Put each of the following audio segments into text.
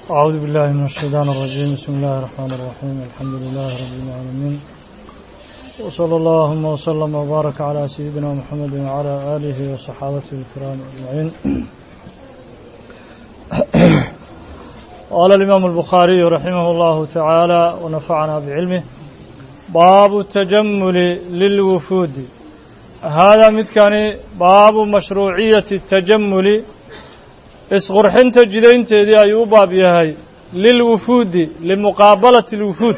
أعوذ بالله من الشيطان الرجيم بسم الله الرحمن الرحيم الحمد لله رب العالمين وصلى اللهم وسلم وبارك على سيدنا محمد وعلى آله وصحابته الكرام أجمعين قال الإمام البخاري رحمه الله تعالى ونفعنا بعلمه باب التجمل للوفود هذا متكاني باب مشروعية التجمل isqurxinta jidaynteedii ayuu u baab yahay lilwufuudi limuqaabalati alwufuud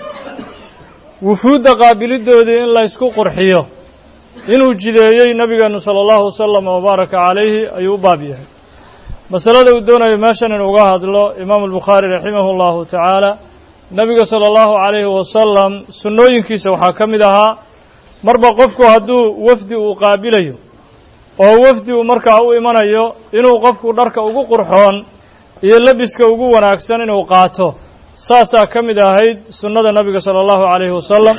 wufuudda qaabilidoodii in laysku qurxiyo inuu jideeyey nabigeenu sala allahu wasalam wabaaraka calayhi ayuu u baab yahay masalada uu doonayo meeshan in uga hadlo imaamu albukhaari raximahu allahu tacaala nebiga sala allahu calayhi wasalam sunnooyinkiisa waxaa ka mid ahaa marba qofku hadduu wafdi uu qaabilayo oo wafdi uu markaa u imanayo inuu qofku dharka ugu qurxoon iyo lebiska ugu wanaagsan inuu qaato saasaa ka mid ahayd sunnada nabiga sala allahu calayhi wasalam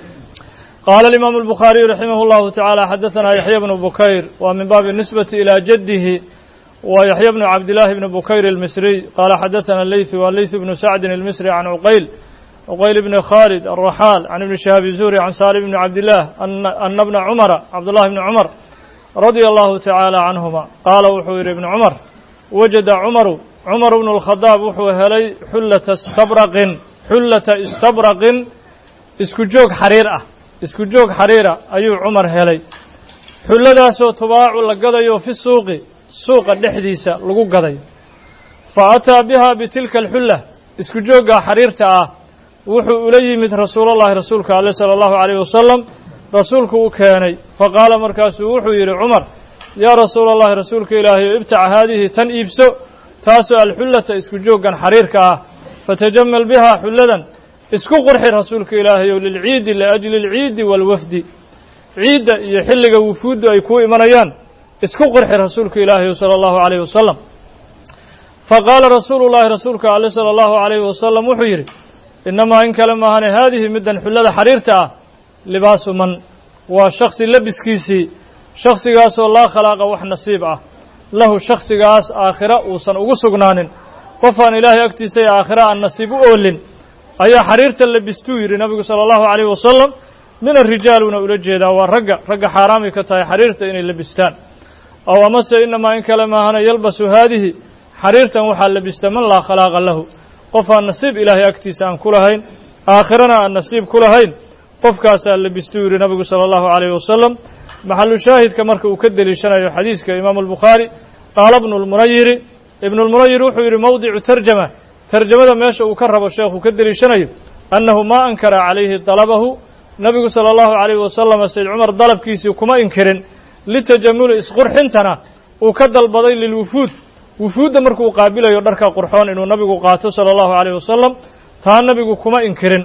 qaala alimaamu albukhaariyu raximah allahu tacaala xadaثana yaxya bnu bukayr waa min baabi nisbati ilaa jaddihi wa yaxya bnu cabdillaahi bni bukayr almisriy qaala xadaثana leythu waa leythu bnu sacdin almisri can cuqayl cuqayl bni khaalid alraxaal can ibni shihaabi zuhri can saalim bni cabdillaah ana bna cumara cabdullahi bni cumar radia allahu tacaala canhuma qaala wuxuu yidhi ibnu cumar wajada cumaru cumar bnu lkhadaab wuxuu helay xullata istabraqin xullata istabraqin isku joog xariir ah isku joog xariira ayuu cumar helay xulladaasoo tubaacu la gadayo fi suuqi suuqa dhexdiisa lagu gadayo fa ataa biha bitilka alxulla isku jooggaa xariirta ah wuxuu ula yimid rasuulallahi rasuulka ale sala allahu calayh wasalam rasuulku u keenay faqaala markaasuu wuxuu yidhi cumar yaa rasuula allahi rasuulka ilaahayo ibtac haadihi tan iibso taasoo alxullata isku jooggan xariirka ah fatajamal bihaa xulladan isku qurxi rasuulka ilaahayow lilciidi liajli alciidi waalwafdi ciidda iyo xilliga wufuuddu ay kuu imanayaan isku qurxi rasuulka ilaahayow sala allahu calayhi wasalam faqaala rasuulu llahi rasuulka ale sala allahu calayhi wasalam wuxuu yidhi innamaa in kale maahane haadihi middan xullada xariirta ah libaasu man waa shaksi labiskiisii shaksigaasoo laa khalaaqa wax nasiib ah lahu shaksigaas aakhira uusan ugu sugnaanin qofaan ilaahay agtiisa ee aakhira aan nasiib u oolin ayaa xariirta labistuu yidhi nabigu sala allahu calayhi wasalam min arijaaluna ula jeedaa waa ragga ragga xaaraamay ka tahay xariirta inay labistaan aw amase inamaa in kale maahana yalbasu haadihi xariirtan waxaa labista man laa khalaaqa lahu qof aan nasiib ilaahay agtiisa aan ku lahayn aakhirana aan nasiib ku lahayn qofkaasaa labistuu yidhi nabigu sala allahu calayhi wasalam maxalu shaahidka marka uu ka deliishanayo xadiiska imaamu albukhaari qaala bnu lmunayiri ibnulmunayir wuxuu yidhi mowdicu tarjama tarjamada meesha uu ka rabo sheekhu ka deliishanayo annahu maa ankara calayhi dalabahu nabigu sala allahu calayhi wasalam sayd cumar dalabkiisii kuma inkirin litajamuli isqurxintana uu ka dalbaday lilwufuud wufuudda markuu qaabilayo dharka qurxoon inuu nabigu qaato sala allahu calayhi wasalam taa nabigu kuma inkirin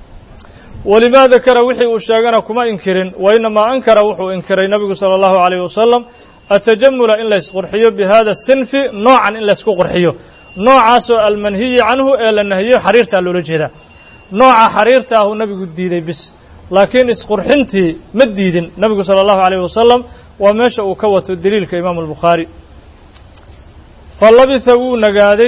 welimaa dakara wixii uu sheegana kuma inkirin wa inamaa ankara wuxuu inkiray nabigu sala allahu calayh wasalam atajamula in laysqurxiyo bi hada sinfi noocan in laysku qurxiyo noocaasoo almanhiyi canhu ee la nahiyo xariirtaa loola jeedaa nooca xariirta ahuu nabigu diiday bis laakiin isqurxintii ma diidin nabigu sala allahu calayh wasalam waa meesha uu ka wato deliilka imaamu albukhaari fa labitha wuu nagaaday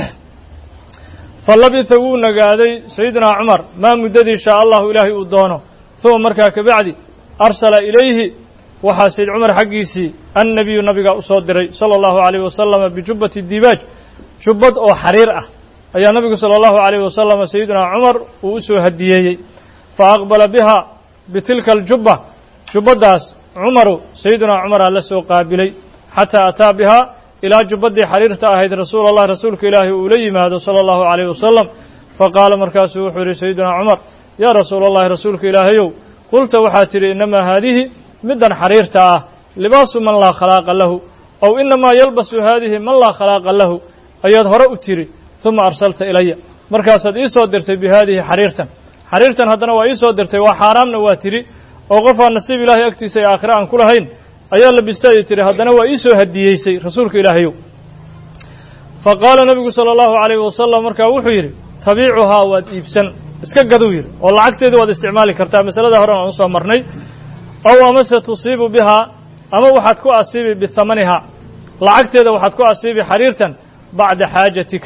fa labitha wuu nagaaday sayidinaa cumar maa muddadii shaa allahu ilaahay uu doono uma markaa kabacdi arsala ilayhi waxaa sayd cumar xaggiisii annabiyu nabigaa u soo diray sala allahu calayh wasalama bijubbati dibaaj jubbad oo xariir ah ayaa nabigu sala allahu calayh wasalama sayidinaa cumar uu u soo hadiyeeyey fa aqbala biha bitilka aljubba jubbaddaas cumaru sayidinaa cumaraa la soo qaabilay xataa ataa bihaa ilaa jubbaddii xariirta ahayd rasuul allah rasuulka ilaahi uu la yimaado sala allahu calayh wasalam faqaala markaasuu wuxuu yidhi sayidinaa cumar yaa rasuula allahi rasuulka ilaahayow qulta waxaa tidhi innamaa haadihi middan xariirta ah libaasu man laa khalaaqa lahu aw inamaa yalbasu haadihi man laa khalaaqa lahu ayaad hore u tidhi uma arsalta ilaya markaasaad ii soo dirtay bi haadihi xariirtan xariirtan haddana waa ii soo dirtay waa xaaraamna waa tidhi oo qofaan nasiib ilaahay agtiisa ee aakhira aan ku lahayn ayaa labista ay tidhi haddana waa ii soo hadiyeysay rasuulka ilaahayow fa qaala nabigu sala allahu calayhi wasalam markaa wuxuu yidhi tabiicuhaa waad iibsan iska gaduu yidhi oo lacagteedii waad isticmaali kartaa masalada horen aan usoo marnay aw amase tusiibu bihaa ama waxaad ku asiibi bihamanihaa lacagteeda waxaad ku asiibi xariirtan bacda xaajatika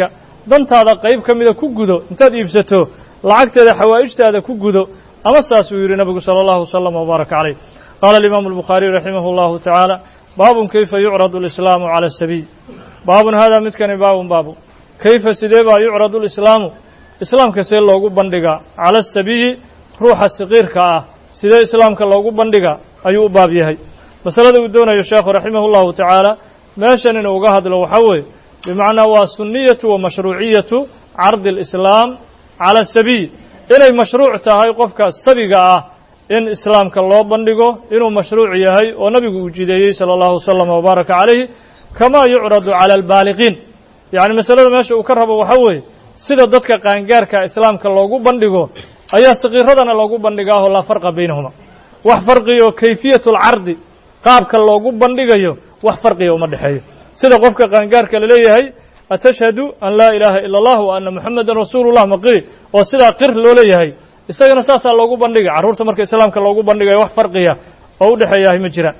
dantaada qayb ka mida ku gudo intaad iibsato lacagteeda xawaa'ijtaada ku gudo ama saasuu yidhi nabigu sala allahu wasalam wbaaraka calayh qaala alimaamu albukhaariyu raximah allahu tacaala baabun kayfa yucradu alislaamu cala asabiy baabun haadaa midkani baabun baabu kayfa sidee baa yucradu alislaamu islaamka see loogu bandhigaa cala asabiyi ruuxa saqiirka ah sidee islaamka loogu bandhigaa ayuu u baab yahay masalada uu doonayo sheekhu raximahu llahu tacaala meeshan inuu uga hadlo waxaa weeye bimacnaa waa sunniyatu wa mashruuciyatu cardi alislaam cala asabiy inay mashruuc tahay qofka sabiga ah in islaamka loo bandhigo inuu mashruuc yahay oo nabigu uu jideeyey sala allahu wasalam wabaaraka calayhi kamaa yucradu cala albaaliqiin yacni masalada meesha uu ka rabo waxaa weeye sida dadka qaangaarka islaamka loogu bandhigo ayaa sakiiradana loogu bandhigaahoo laa farqa baynahuma wax farqiya oo kayfiyatu alcardi qaabka loogu bandhigayo wax farqiya uma dhexeeyo sida qofka qaangaarka la leeyahay atashhadu an laa ilaaha ila allah wa anna moxamedan rasuulullah maqiri oo sidaa qir loo leeyahay isagana saasaa loogu bandhigay carruurta marka islaamka loogu bandhigayo wax farqiya oo u dhexeeyahay ma jiraan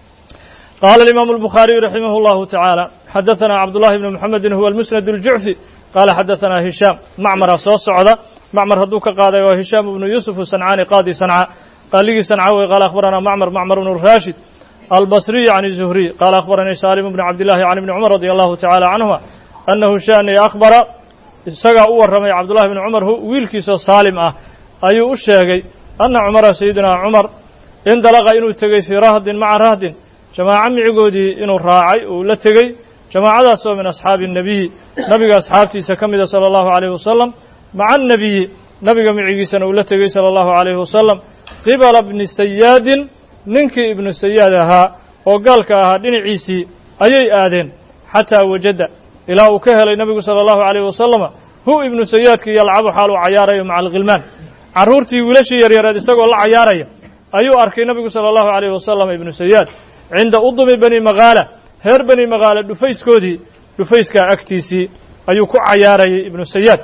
qaala alimaamu albukhaariyu raximah allahu tacaala xadaثana cabdullahi bni moxamedin huwa almusnad اljucfi qaala xadaثana hishaam macmara soo socda macmar hadduu ka qaaday waa hishaam ibnu yuusuf sancaani qaadi sanca qaaligii sanca wey qaala akhbarana macmar macmar bnu raashid albasriy can zuhriy qaala akhbaranii saalim bni cabdillahi can ibni cumar radi allahu tacala canhuma annahu shani akhbara isagaa u warramay cabdullahi bni cumar wiilkiisoo saalim ah ayuu u sheegay anna cumara sayidina cumar indalaqa inuu tegey fii rahdin maca rahdin jamaaco micigoodii inuu raacay uu la tegey jamaacadaasoo min asxaabi الnebiyi nabiga asxaabtiisa ka mida salى اllahu عalayh wasalam maca الnebiyi nabiga micigiisana uu la tegey salى اllahu عalayh wasalam qibala bni sayaadin ninkii ibnu sayaad ahaa oo gaalka ahaa dhinaciisii ayay aadeen xataa wajada ilaa uu ka helay nebigu salى اllahu عalayh wasalama hu ibnu sayaadkii yalcabu xaal uu cayaarayo maca alkhilmaan carruurtii wiilashii yaryareed isagoo la cayaaraya ayuu arkay nebigu salى اllahu عalayh wasalam ibnu sayaad cinda udumi bani makaala reer bani makaala dhufayskoodii dhufayskaa agtiisii ayuu ku cayaarayay ibnu sayaad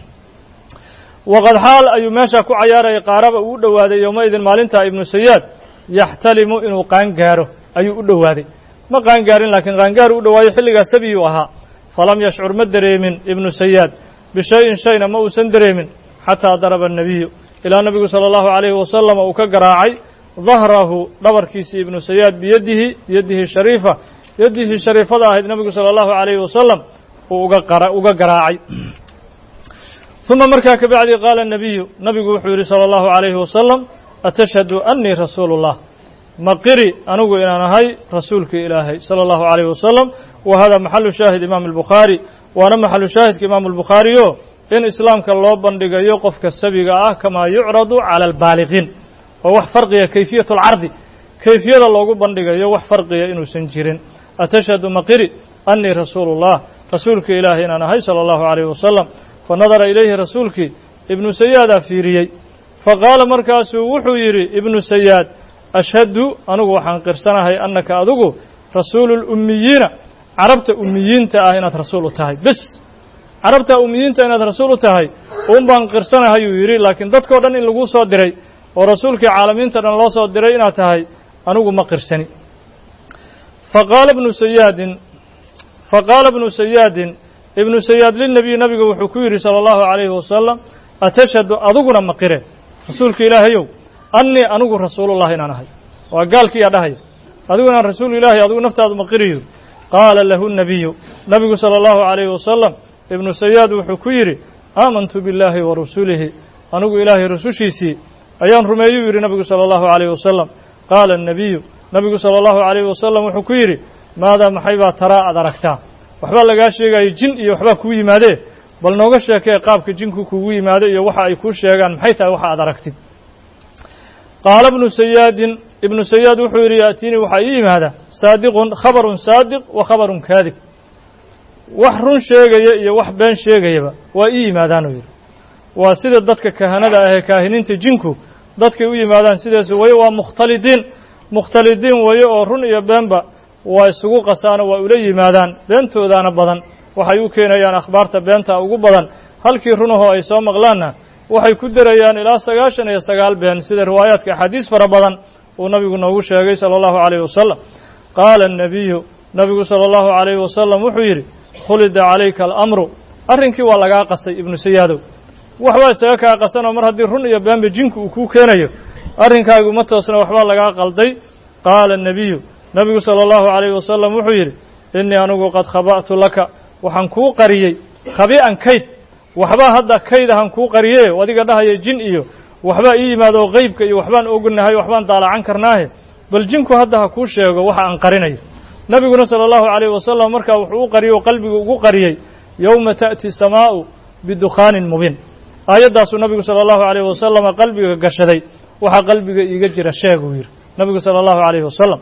waqad xaal ayuu meeshaa ku cayaarayay qaaraba uu u dhowaaday yowmaidin maalintaa ibnu sayaad yaxtalimu inuu qaangaaro ayuu u dhowaaday ma qaangaarin laakiin qaangaaru u dhowaayo xilligaas sabiyuu ahaa falam yashcur ma dareemin ibnu sayaad bishayin shayna ma uusan dareemin xataa daraba annebiyu ilaa nebigu sala allahu calayhi wasalama uu ka garaacay dahrahu dhabarkiisii ibnu sayaad biyadihi biyadihi shariifa yaddisii shariifada ahayd nebigu sala allahu calayhi wasalam uu uga qara uga garaacay uma markaa ka bacdi qaala nabiyu nabigu wuxuu yidhi sala allahu calayhi wasalam atashhadu annii rasuulu llah ma qiri anigu inaan ahay rasuulkii ilaahay sala allahu calayhi wasalam wa hada maxalu shaahid imaam albukhaari waana maxalu shaahidka imaamu albukhaariyo in islaamka loo bandhigayo qofka sabiga ah kamaa yucradu cala albaaliqiin oo wax farqiya kayfiyatu alcardi kayfiyada loogu bandhigayo wax farqiya inuusan jirin atashhadu maqiri annii rasuulu llah rasuulkii ilaahay inaan ahay sala allahu calayhi wasalam fa nadara ilayhi rasuulkii ibnu sayaadaa fiiriyey faqaala markaasuu wuxuu yidhi ibnu sayaad ashhadu anigu waxaan qirsanahay annaka adigu rasuulu lummiyiina carabta ummiyiinta ah inaad rasuul u tahay bes carabta ummiyiinta inaad rasuul u tahay uun baan qirsanahayuu yidhi laakiin dadkao dhan in laguu soo diray oo rasuulkii caalamiinta dhan loo soo diray inaad tahay anigu ma qirsani faqaala ibnu sayaadin faqaala ibnu sayaadin ibnu sayaad lilnebiy nabiga wuxuu ku yidhi sala allahu calayhi wasalam atashhadu adiguna maqire rasuulka ilaahayow annii anigu rasuulullah inaan ahay waa gaalkiiyaa dhahaya adigu inaan rasuul ilaahay adigu naftaadu maqiriyo qaala lahu nebiyu nabigu sala allahu calayhi wasalam ibnu sayaad wuxuu ku yidhi aamantu billaahi wa rasulihi anigu ilaahay rasushiisii ayaan rumeeyuu yidhi nabigu sala allahu calayhi wasalam qaala annebiyu nabigu sala allahu calayhi wasalam wuxuu ku yidhi maadaa maxay baa taraa aad aragtaa waxbaa lagaa sheegayo jin iyo waxbaa kuu yimaadee bal nooga sheekee qaabka jinku kugu yimaado iyo waxa ay kuu sheegaan maxay tahay waxa aad aragtid qaala ibnu sayaadin ibnu sayaad wuxuu yidhi yaatiinii waxaa ii yimaada saadiqun khabarun saadiq wa khabarun kaadib wax run sheegaya iyo wax been sheegayaba waa ii yimaadaanuu yidhi waa sida dadka kahanada ahee kaahiniinta jinku dadkay u yimaadaan sidaas waye waa mukhtalidiin mukhtalidiin waye oo run iyo beenba waa isugu qasaano waa ula yimaadaan beentoodaana badan waxay u keenayaan akhbaarta beenta ugu badan halkii runahoo ay soo maqlaanna waxay ku derayaan ilaa sagaashan iyo sagaal been sida riwaayaadka axaadiis fara badan uu nabigu noogu sheegay sala allahu calayhi wasalam qaala annebiyu nabigu sala allahu calayhi wasalam wuxuu yidhi khulida calayka alamru arrinkii waa lagaa qasay ibnu sayaadow waxbaa isaga kaa qasanoo mar haddii run iyo beenba jinku uu kuu keenayo arrinkaagu ma toosna waxbaa lagaa qalday qaala الnabiyu nabigu salى اllahu عalayh wasalam wuxuu yidhi innii anigu qad khaba'tu laka waxaan kuu qariyey khabi'an kayd waxbaa hadda kayd ahaan kuu qariye adiga dhahaya jin iyo waxbaa ii yimaado oo qeybka iyo waxbaan ognahay waxbaan daalacan karnaahe bal jinku hadda ha kuu sheego waxa aan qarinayo nebiguna salى اllahu عalayh wasalam markaa wuxuu u qariyey oo qalbigu ugu qariyey yowma ta'ti samaa'u bidukhaanin mubiin aayaddaasuu nabigu salى اllahu عalayh wasalama qalbiga gashaday waxaa qalbiga iiga jira sheeguu yidhi nabigu salى اllahu عalayh wasalam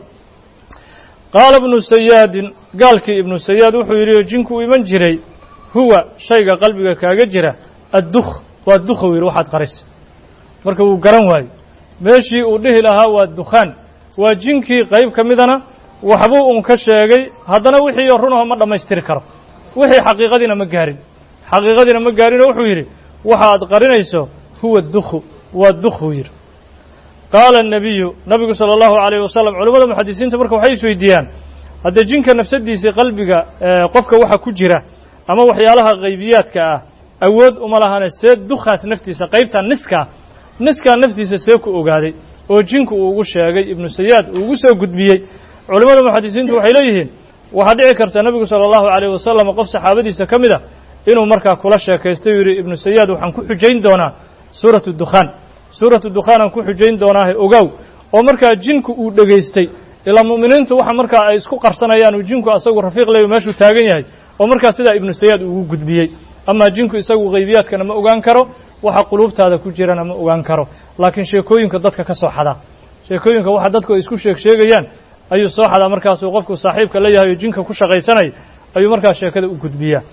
qaala ibnu sayaadin gaalkii ibnu sayaad wuxuu yidhi oo jinku u iman jiray huwa shayga qalbiga kaaga jira addukh waa dukhow yidhi waxaad qarisay marka wuu garan waayo meeshii uu dhihi lahaa waa dukhaan waa jinkii qayb ka midana waxbuu un ka sheegay haddana wixii runaho ma dhammaystiri karo wixii xaqiiqadiina ma gaarin xaqiiqadiina ma gaarinoo wuxuu yidhi waxa aad qarinayso huwa dukhu waa dukhuu yidhi qaala الnabiyu nabigu salى اllahu عalayh wasalam culimmada muxadisiinta marka waxay isweydiiyaan haddee jinka nafsadiisii qalbiga qofka waxa ku jira ama waxyaalaha qaybiyaadka ah awood uma lahane see dukhaas naftiisa qaybta niskaa niskaa naftiisa see ku ogaaday oo jinku uu ugu sheegay ibnu sayaad uu ugu soo gudbiyey culimmada muxadisiintu waxay leeyihiin waxaa dhici karta nebigu salى اllahu عalayh wasalam qof saxaabadiisa ka mid a inuu markaa kula sheekaystay u yidhi ibnu sayaad waxaan ku xujayn doonaa suuratu dukhaan suuratu dukhaanaan ku xujayn doonaahe ogaaw oo markaa jinku uu dhegaystay ilaa mu'miniintu waxa markaa ay isku qarsanayaan uu jinku asagu rafiiq leyo meeshuu taagan yahay oo markaa sidaa ibnu sayaad ugu gudbiyey amaa jinku isagu qaybiyaadkana ma ogaan karo waxa quluubtaada ku jirana ma ogaan karo laakiin sheekooyinka dadka ka soo xadaa sheekooyinka waxa dadku ay isku sheeg sheegayaan ayuu soo xadaa markaasuu qofku saaxiibka la yahay oo jinka ku shaqaysanaya ayuu markaa sheekada u gudbiyaa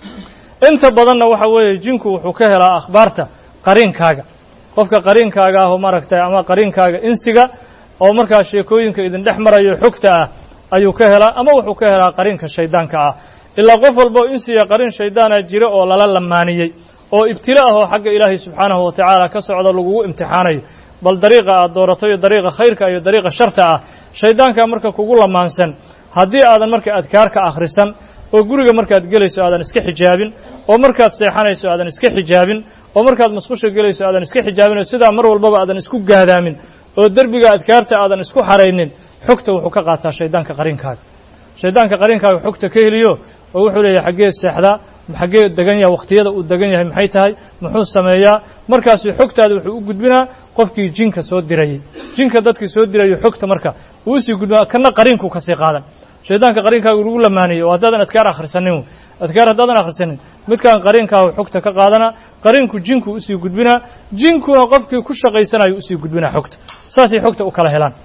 inta badanna waxa weeye jinku wuxuu ka helaa akhbaarta qariinkaaga qofka qariinkaaga ah oo maaragtay ama qariinkaaga insiga oo markaa sheekooyinka idin dhex marayo xogta ah ayuu ka helaa ama wuxuu ka helaa qariinka shaydaanka ah ilaa qof walba oo insiga qariin shaydaana jira oo lala lamaaniyey oo ibtila ah oo xagga ilaahay subxaanahu wa tacaala ka socda lagugu imtixaanayo bal dariiqa aad doorato iyo dariiqa khayrka iyo dariiqa sharta ah shaydaankaa marka kugu lamaansan haddii aadan marka adkaarka akhrisan oo guriga markaad gelayso aadan iska xijaabin oo markaad seexanayso aadan iska xijaabin oo markaad masqusha gelayso aadan iska xijaabin oo sidaa mar walbaba aadan isku gaadaamin oo derbiga adkaarta aadan isku xaraynin xogta wuxuu ka qaataa shaydaanka qariinkaaga shaydaanka qariinkaaga xogta ka heliyo oo wuxuu leeyahay xaggee seexdaa xaggee degan yahay wakhtiyada uu degan yahay maxay tahay muxuu sameeyaa markaasu xogtaada wuxuu u gudbinaa qofkii jinka soo dirayey jinka dadkii soo dirayo xogta marka uu usii gudbinaa kana qariinku kasii qaadan shaydaanka qariinkaaga lagu lamaanayey oo haddaadan adkaar akhrisanin adkaar haddaadan akhrisanin midkaan qariinkaahu xogta ka qaadana qariinku jinku usii gudbinaa jinkuna qofkii ku shaqaysanayo usii gudbinaa xogta saasay xogta u kala helaan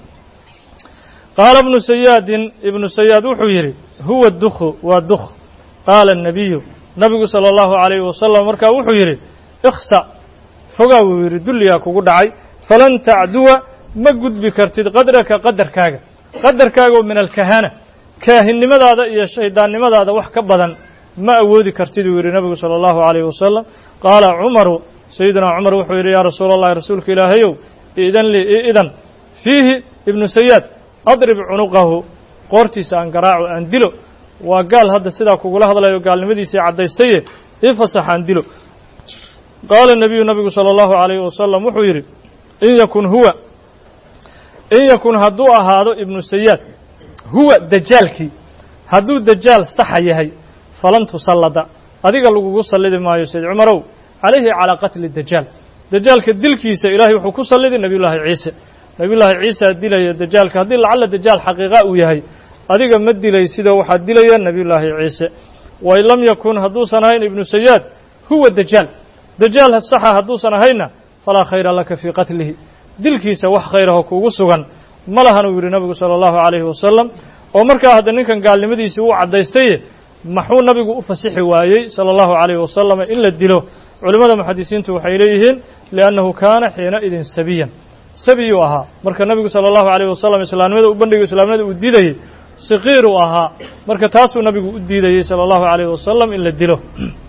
qaala ibnu sayaadin ibnu sayaad wuxuu yidhi huwa dukhu waa dukh qaala الnabiyu nabigu salى اllahu عalayhi wasalam markaa wuxuu yidhi ikhsa fogaa wuu yidhi dulligaa kugu dhacay falan tacduwa ma gudbi kartid qadraka qadarkaaga qadarkaaga oo min alkahana kaahinnimadaada iyo shaydaannimadaada wax ka badan ma awoodi kartid uu yidhi nabigu salى اllahu عalayh wasalam qaala cumaru sayidinaa cumar wuxuu yidhi yaa rasuula اllahi rasuulka ilaahayow idan lii idan fiihi ibnu sayaad adrib cunuqahu qoortiisa aan garaaco aan dilo waa gaal hadda sidaa kugula hadlayo gaalnimadiisii caddaystaye ii fasax aan dilo qaala nebiyu nabigu salى اllahu عalayhi wasalam wuxuu yidhi in yakun huwa in yakun hadduu ahaado ibnu sayaad huwa dajaalkii hadduu dajaal saxa yahay falan tusallada adiga lagugu sallidi maayo sayd cumarow calayhi calaa qatli dajaal dajaalka dilkiisa ilaahay wuxuu ku sallidi nebiyullaahi ciise nebiyullaahi ciisaa dilaya dajaalka haddii lacalla dajaal xaqiiqa uu yahay adiga ma dilay sidoo waxaa dilaya nebiyullaahi ciise wain lam yakun hadduusan ahayn ibnu sayaad huwa dajaal dajaal saxa hadduusan ahaynna falaa khayra laka fii qatlihi dilkiisa wax khayraho kuugu sugan ma lahan uu yidhi nabigu sala allahu calayhi wasalam oo markaa hadda ninkan gaalnimadiisii uu caddaystaye maxuu nabigu u fasixi waayey sala allahu calayhi wasalam in la dilo culimmada muxadisiintu waxay leeyihiin liannahu kaana xiina idin sabiyan sabiyuu ahaa marka nabigu sala allahu calayh wasalam islaamnimada u bandhigayo islaamnimada uu diidayey siqiiruu ahaa marka taasuu nabigu u diidayey sala allahu calayh wasalam in la dilo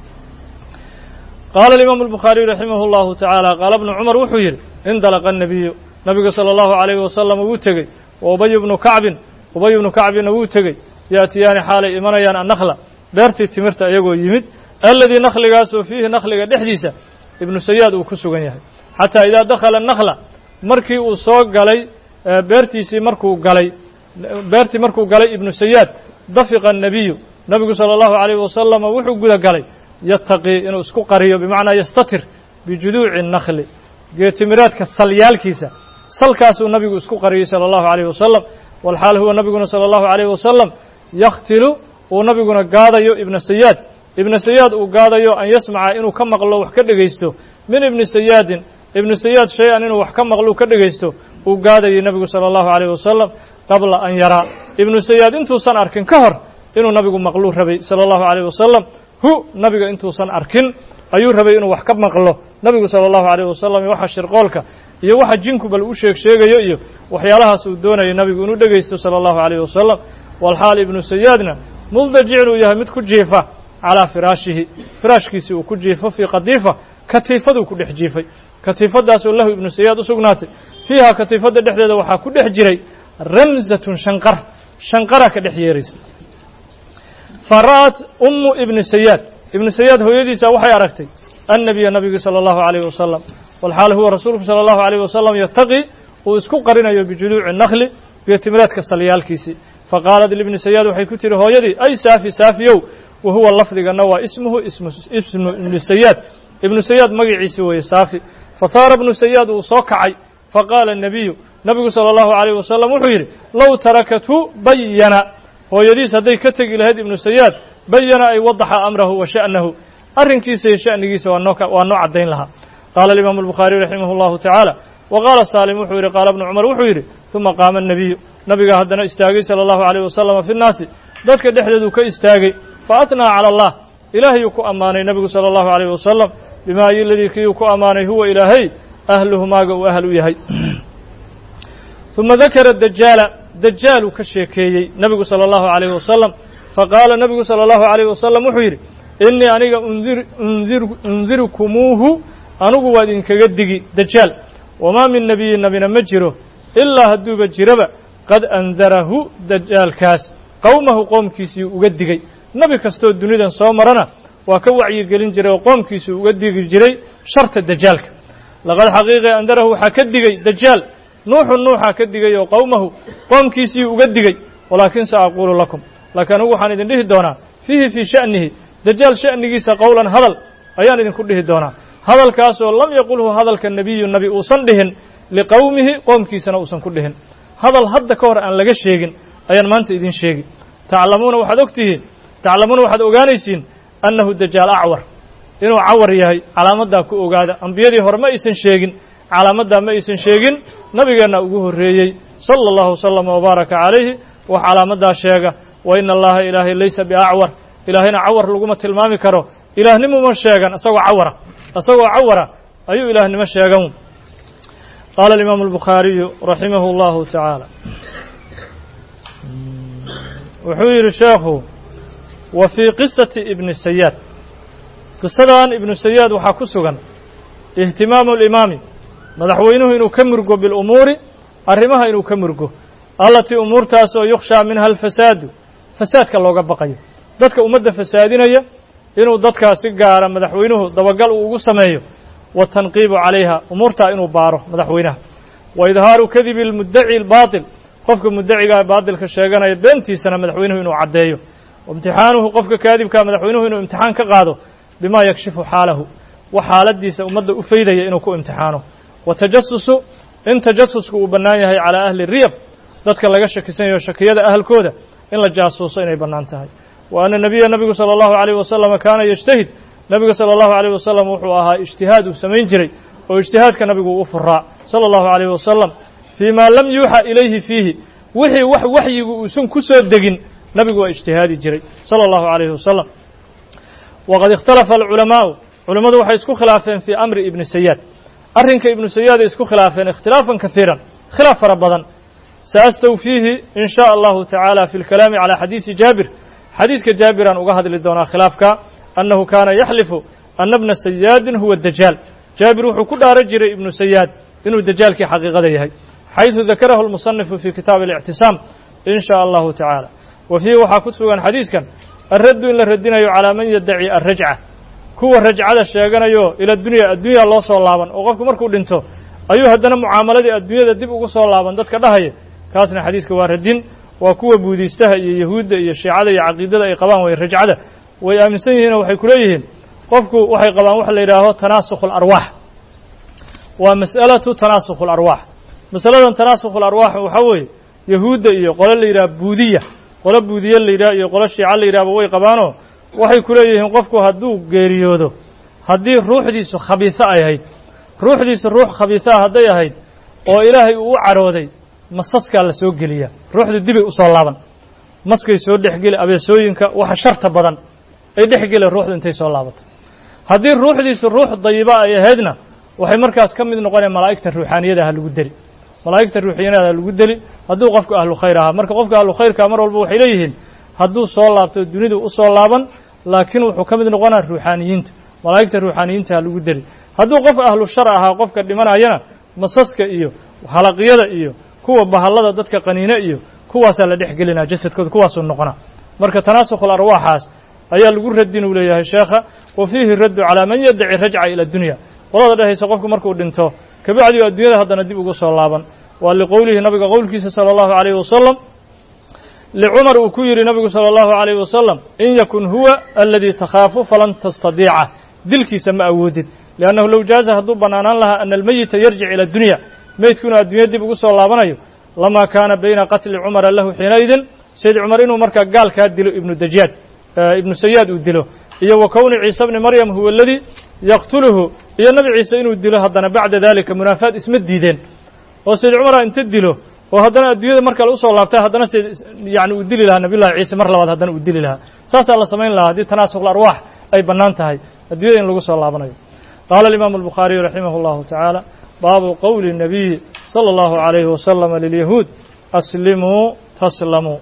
qaala alimaamu albukhaariyu raximah allahu tacaala qaala bnu cumar wuxuu yidhi indalaqa annabiyu nabigu sala allahu calayhi wasalam wuu tegey wa ubay bnu kacbin ubay bnu kacbinna wuu tegey yaatiyaani xaalay imanayaan annakla beertii timirta iyagoo yimid aladii nakhligaasoo fiihi nakhliga dhexdiisa ibnu sayaad uu ku sugan yahay xataa idaa dakhala nakhla markii uu soo galay beertiisii markuu galay beertii markuu galay ibnu sayaad dafiqa الnabiyu nabigu salى اllahu عalayh wasalama wuxuu guda galay yataqii inuu isku qariyo bimacnaa yastatir bijuduuci الnakhli geetimiraadka salyaalkiisa salkaasuu nabigu isku qariyey salى اllahu عalayh wasalam walxaal huwa nabiguna salى اllahu عalayh wasalam yakhtilu uu nabiguna gaadayo ibna sayaad ibna sayaad uu gaadayo an yasmaca inuu ka maqlo wax ka dhegaysto min ibni sayaadin ibnu sayaad shay-an inuu wax ka maqlo ka dhegaysto uu gaadayay nebigu salى اllahu عalayh wasalam qabla an yaraa ibnu sayaad intuusan arkin ka hor inuu nabigu maqluu rabay salى اllahu عalayh wasalam hu nabiga intuusan arkin ayuu rabay inuu wax ka maqlo nabigu salى اllahu عalayh wasalam waxa shirqoolka iyo waxa jinku bal u sheeg sheegayo iyo waxyaalahaas uu doonayay nabigu inuu dhegaysto salى اllahu عalayh wasalam walxaal ibnu sayaadna muldajicin uu yahay mid ku jiifa calaa firaashihi firaashkiisii uu ku jiifo fii qadiifa katiifaduu ku dhex jiifay katiifadaasoo lahu ibnu sayaad u sugnaatay fiiha katiifadda dhexdeeda waxaa ku dhex jiray ramsatun shanqar shanqara ka dhex yeeraysa fa ra'at ummu ibni sayaad ibnu sayaad hooyadiisa waxay aragtay annabiya nabigi salى اllahu عalayh wasalam walxaal huwa rasuulku salى اllahu عalayh wasalam yataqi uu isku qarinayo bijuluuci nakli geetimiraadka salyaalkiisii faqaalat libni sayaad waxay ku tihi hooyadii ay saafi saafiyow wa huwa lafdigana waa ismuhu ismu ibni sayaad ibnu sayaad magaciisi weeye saafi fahaara ibnu sayaad uu soo kacay faqaala الnabiyu nabigu salى اllahu عalayh wasalam wuxuu yidhi low tarakathu bayana hooyadiis hadday ka tegi lahayd ibnu sayaad bayana ay wadaxa amrahu wa sha'nahu arrinkiisa iyo sha'nigiisa waa noo waa noo caddayn lahaa qaala alimaamu الbukhaariyu raximah اllahu tacaala wa qaala saalim wuxuu yidhi qaala bnu cumar wuxuu yidhi ثuma qaama الnabiyu nabiga haddana istaagay salى اllahu عalayh wasalama fi nnaasi dadka dhexdeeduu ka istaagay faatnaa calى allah ilaahayuu ku ammaanay nebigu salى اllahu عalayh wasalam bima ayoladii kiiuu ku ammaanay huwa ilaahay ahluhu maaga uu ahl u yahay ثuma dakara dajaala dajaaluu ka sheekeeyey nebigu salى اllahu عalayh wasalam faqaala nebigu salى اllahu عalayh wasalam wuxuu yidhi inii aniga undirkumuuhu anugu waa idinkaga digi dajaal wamaa min nebiyin nabina ma jiro ilaa hadduuba jiraba qad andarahu dajaalkaas qowmahu qoomkiisii uga digay nebi kastoo dunidan soo marana waa ka wacyigelin jiray oo qoomkiisii uga digi jiray sharta dajaalka laqad xaqiiqe andarahu waxaa ka digay dajaal nuuxu nuuxaa ka digay oo qowmahu qoomkiisii uga digay walaakin sa aquulu lakum laakiin anugu waxaan idin dhihi doonaa fiihi fii sha'nihi dajaal sha'nigiisa qowlan hadal ayaan idinku dhihi doonaa hadalkaasoo lam yaqulhu hadalka nebiyu nebi uusan dhihin liqowmihi qoomkiisana uusan ku dhihin hadal hadda ka hor aan laga sheegin ayaan maanta idin sheegi taclamuuna waxaad og tihiin taclamuuna waxaad ogaanaysiin annahu dajaal acwar inuu cawar yahay calaamaddaa ku ogaada ambiyadii hore ma aysan sheegin calaamaddaa ma aysan sheegin nabigeenna ugu horreeyey sala allahu wasalama wabaaraka calayhi wax calaamaddaa sheega wa ina allaha ilaahay laysa biacwar ilaahayna cawar laguma tilmaami karo ilaahnimuma sheegan isagoo cawara isagoo cawara ayuu ilaahnimo sheegan qaala alimaamu albukhaariyu raximahu allahu tacaala wuxuu yidhi sheekhu wa fii qisati ibni sayaad qisadan ibnu sayaad waxaa ku sugan ihtimaamu alimaami madaxweynuhu inuu ka murgo bilumuuri arrimaha inuu ka murgo allatii umuurtaas oo yukhshaa minha alfasaadu fasaadka looga baqayo dadka ummadda fasaadinaya inuu dadkaa si gaara madaxweynuhu dabagal uu ugu sameeyo watanqiibu calayha umuurtaa inuu baaro madaxweynaha wa idhaaru kadibi almuddaci albaatil qofka muddacigaa baatilka sheeganaya beentiisana madaxweynuhu inuu caddeeyo waimtixaanuhu qofka kaadibkaa madaxweynuhu inuu imtixaan ka qaado bimaa yakshifu xaalahu wax xaaladiisa ummadda u faydaya inuu ku imtixaano wa tajasusu in tajasusku uu bannaan yahay calaa ahli riyab dadka laga shakisanayo shakiyada ahalkooda in la jaasuuso inay bannaan tahay wa ana nebiya nebigu sala allahu calayh wasalama kaana yajtahid nebiga sala allahu calayh wasalam wuxuu ahaa ijtihaad uu samayn jiray oo ijtihaadka nabigu u furaa sala allahu calayh wasalam fii maa lam yuuxa ilayhi fiihi wixii wax waxyigu uusan ku soo degin nabigu waa ijtihaadi jiray sala allahu calayhi wasalam waqad ikhtalafa alculamaa'u culammadu waxay isku khilaafeen fii amri ibni sayaad arrinka ibnu sayaad ay isku khilaafeen ikhtilaafan kasiiran khilaaf fara badan saastawfiihi in shaa allahu tacaala fi lkalaami calaa xadiisi jaabir xadiiska jaabiraan uga hadli doonaa khilaafka annahu kaana yaxlifu ana bna sayaadin huwa dajaal jaabir wuxuu ku dhaaran jiray ibnu sayaad inuu dajaalkii xaqiiqada yahay xayثu dakarahu اlmusanifu fi kitaabi اlictisaam in shaa allahu tacaala wa fiihi waxaa ku sugan xadiiskan alraddu in la radinayo calaa man yaddaci alrajca kuwa rajcada sheeganayo ila dunya addunya loo soo laaban oo qofku markuu dhinto ayuu haddana mucaamaladii adduunyada dib ugu soo laaban dadka dhahaya kaasna xadiiska waa radin waa kuwa buudiistaha iyo yahuudda iyo shiicada iyo caqiidada ay qabaan way rajcada way aaminsan yihiin oo waxay ku leeyihiin qofku waxay qabaan waxa la yidhaaho tanaasukh alarwaax waa mas'alatu tanaasukh alarwaax masaladan tanaasukh alarwaax waxaa weeye yahuudda iyo qole la yidhaha buudiya qolo buudiye la yidhaha iyo qolo shiica la yidhahba way qabaanoo waxay ku leeyihiin qofku hadduu geeriyoodo haddii ruuxdiisu khabiiso ay ahayd ruuxdiisu ruux khabiisaa hadday ahayd oo ilaahay uu u carooday masaskaa la soo geliyaa ruuxdu dibay usoo laaban maskay soo dhexgeli abeesooyinka waxa sharta badan ay dhexgeli ruuxdu intay soo laabato haddii ruuxdiisu ruux dayiba ay ahaydna waxay markaas ka mid noqonaya malaa'igta ruuxaaniyada ha lagu deli malaa'igta ruuxaaniyada ha lagu deli hadduu qofku ahlu khayr ahaa marka qofka ahlu khayrka mar walba waxay leeyihiin hadduu soo laabto dunidu usoo laaban laakiin wuxuu ka mid noqonaa ruuxaaniyiinta malaa'igta ruuxaaniyiinta ha lagu deli hadduu qof ahlu shar ahaa qofka dhimanayana masaska iyo halaqyada iyo kuwa bahallada dadka qaniine iyo kuwaasaa la dhex gelinaa jasadkooda kuwaasuu noqonaa marka tanaasukhul arwaaxaas ayaa lagu radin uu leeyahay sheekha wa fiihi raddu calaa man yaddaci rajca ila dunya qolada dhehaysa qofku markuu dhinto kabacdi adduunyada haddana dib ugu soo laaban waa liqowlihi nabiga qowlkiisa sala allahu calayhi wasalam licumar uu ku yidhi nabigu sala allahu calayhi wasalam in yakun huwa aladii takhaafu falan tastadiica dilkiisa ma awoodid liannahu low jaaza hadduu bannaanaan lahaa ana almeyita yarjic ila dunya meydku inuu adduunya dib ugu soo laabanayo lamaa kaana bayna qatli cumara lahu xiinaidin sayd cumar inuu markaa gaalkaa dilo ibnu dajaad ibnu sayaad uu dilo iyo wa kowni ciise bni maryam huwa aladii yaqtuluhu iyo nabi ciise inuu dilo haddana bacda dalika munaafaad isma diideen oo sayd cumara inta dilo oo haddana adduunyada mar kale usoo laabtay haddana s yani uu dili lahaa nabiyullahi ciise mar labaad haddana uu dili lahaa saasaa la samayn lahaa haddii tanaasukhul arwaax ay bannaan tahay adduunyada in lagu soo laabanayo qaala alimaamu albukhaariyu raximah allahu tacaala baabu qowli الnabiyi salى اllahu عalayhi wasalama lilyahuud aslimuu taslamuu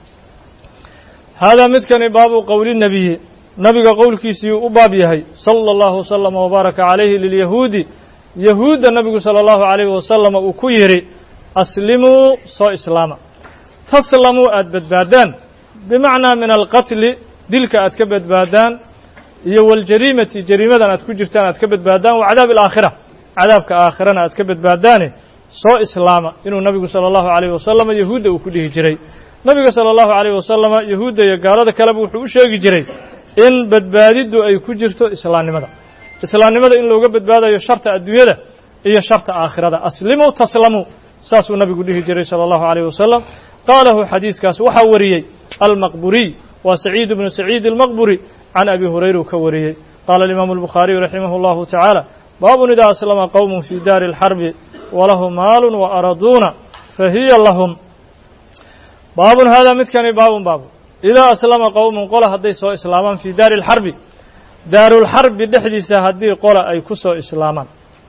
haadaa midkani baabu qowli nebiyi nabiga qowlkiisii u baab yahay salى اllahu waslama wbaaraka calayhi lilyahuudi yahuudda nabigu salى اllahu عalayhi wasalama uu ku yidhi aslimuu soo islaama taslamuu aada badbaadaan bimacnaa min alqatli dilka aad ka badbaadaan iyo waljariimati jariimadan aad ku jirtaan aad ka badbaadaan wa cadaab alaakhira cadaabka aakhirana aad ka badbaadaane soo islaama inuu nabigu sala allahu calayhi wasalama yahuudda uu ku dhihi jiray nabiga sala allahu calayhi wasalama yahuudda iyo gaalada kaleba wuxuu u sheegi jiray in badbaadiddu ay ku jirto islaamnimada islaamnimada in looga badbaadayo sharta adduunyada iyo sharta aakhirada aslimuu taslamuu saasuu nabigu dhihi jiray sala allahu calayh wasalam qaalahu xadiiskaas waxaa wariyey almaqburiy waa saciid bnu saciid almaqburi can abi hurayra uu ka wariyey qaala alimaamu albukhaariyu raximah allahu tacaala baabun idaa aslama qowmun fii daari alxarbi walahu maalun wa araduuna fahiya lahum baabun haadaa midkani baabun baabu idaa aslama qowmun qola hadday soo islaamaan fii daari alxarbi daarulxarbi dhexdiisa haddii qola ay ku soo islaamaan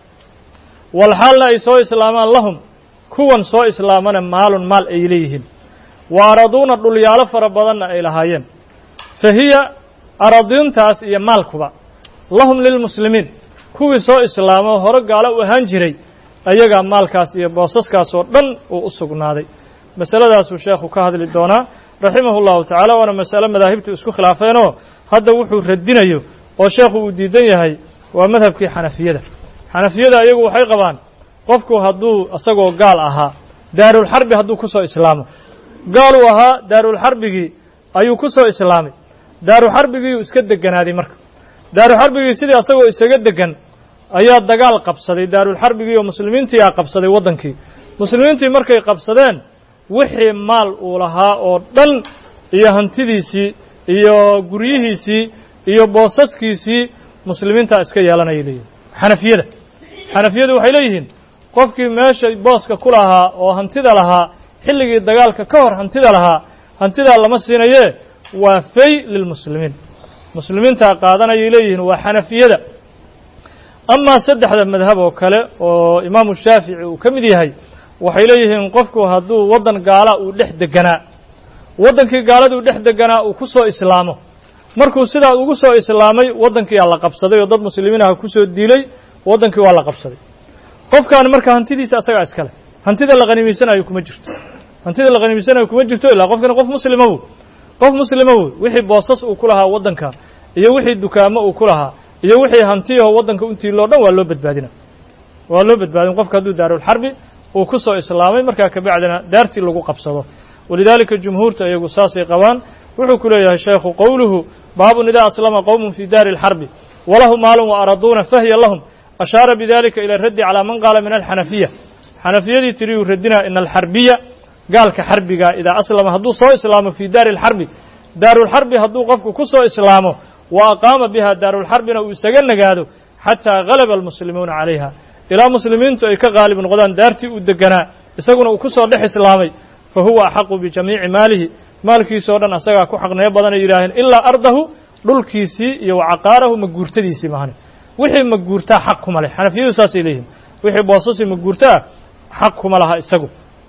walxaalna ay soo islaamaan lahum kuwan soo islaamana maalun maal ay leeyihiin wa araduuna dhulyaalo fara badanna ay lahaayeen fa hiya aradiintaas iyo maalkuba lahum lilmuslimiin kuwii soo islaamo hore gaalo u ahaan jiray ayagaa maalkaas iyo boosaskaas oo dhan uu u sugnaaday masaladaasuu sheekhu ka hadli doonaa raximahu llahu tacaala waana masale madaahibtu isku khilaafeenoo hadda wuxuu radinayo oo sheekhu uu diidan yahay waa madhabkii xanafiyada xanafiyada iyagu waxay qabaan qofku hadduu isagoo gaal ahaa daarulxarbi hadduu ku soo islaamo gaaluu ahaa daarulxarbigii ayuu ku soo islaamay daaruxarbigiiyuu iska deganaaday marka daaruxarbigii sidii asagoo isaga degan ayaa dagaal qabsaday daarulxarbigii oo muslimiintii aa qabsaday waddankii muslimiintii markay qabsadeen wixii maal uu lahaa oo dhan iyo hantidiisii iyo guryihiisii iyo boosaskiisii muslimiintaa iska yeelanayay leeyihin xanafiyada xanafiyadu waxay leeyihiin qofkii meesha booska ku lahaa oo hantida lahaa xilligii dagaalka ka hor hantida lahaa hantidaa lama siinayee waa fay lilmuslimiin muslimiintaa qaadanayay leeyihiin waa xanafiyada amaa saddexda madhab oo kale oo imaamu shaafici uu ka mid yahay waxay leeyihiin qofku hadduu waddan gaala uu dhex deganaa waddankii gaaladuu dhex deganaa uu ku soo islaamo markuu sidaa ugu soo islaamay waddankiiaa la qabsaday oo dad muslimiinaha kusoo diilay waddankii waa la qabsaday qofkaani marka hantidiisa asagaa iskale hantida la qaniimaysanayo kuma jirto hantida la qaniimaysanayo kuma jirto ilaa qofkani qof muslima woy qof muslima woy wixii boosas uu ku lahaa waddanka iyo wixii dukaamo uu ku lahaa iyo wixii hantiyaho waddanka untiiloo dhan waa loo badbaadina waa loo badbaadin qofka hadduu daarulxarbi uu ku soo islaamay markaa kabacdina daartii lagu qabsado walidaalika jumhuurta iyagu saasay qabaan wuxuu ku leeyahay sheekhu qowluhu baabun idaa aslama qowmun fii daari alxarbi walahu maalun wa araduuna fahya lahum ashaara bidalika ila raddi calaa man qaala min alxanafiya xanafiyadii tiriyuu radinaa ina alxarbiya gaalka xarbiga idaa aslama hadduu soo islaamo fii daari alxarbi daarulxarbi hadduu qofku ku soo islaamo wa aqaama biha daarulxarbina uu isaga nagaado xataa galaba almuslimuuna calayha ilaa muslimiintu ay ka qaalib noqdaan daartii uu deganaa isaguna uu ku soo dhex islaamay fa huwa axaqu bijamiici maalihi maalkiisoo dhan asagaa ku xaqneyo badanay yidhaaheen ilaa ardahu dhulkiisii iyo wa caqaarahu maguurtadiisii mahane wixii maguurtaa xaq kuma leh xanafiyadu saasay leeyihin wixii boosasii maguurtaa xaq kuma laha isagu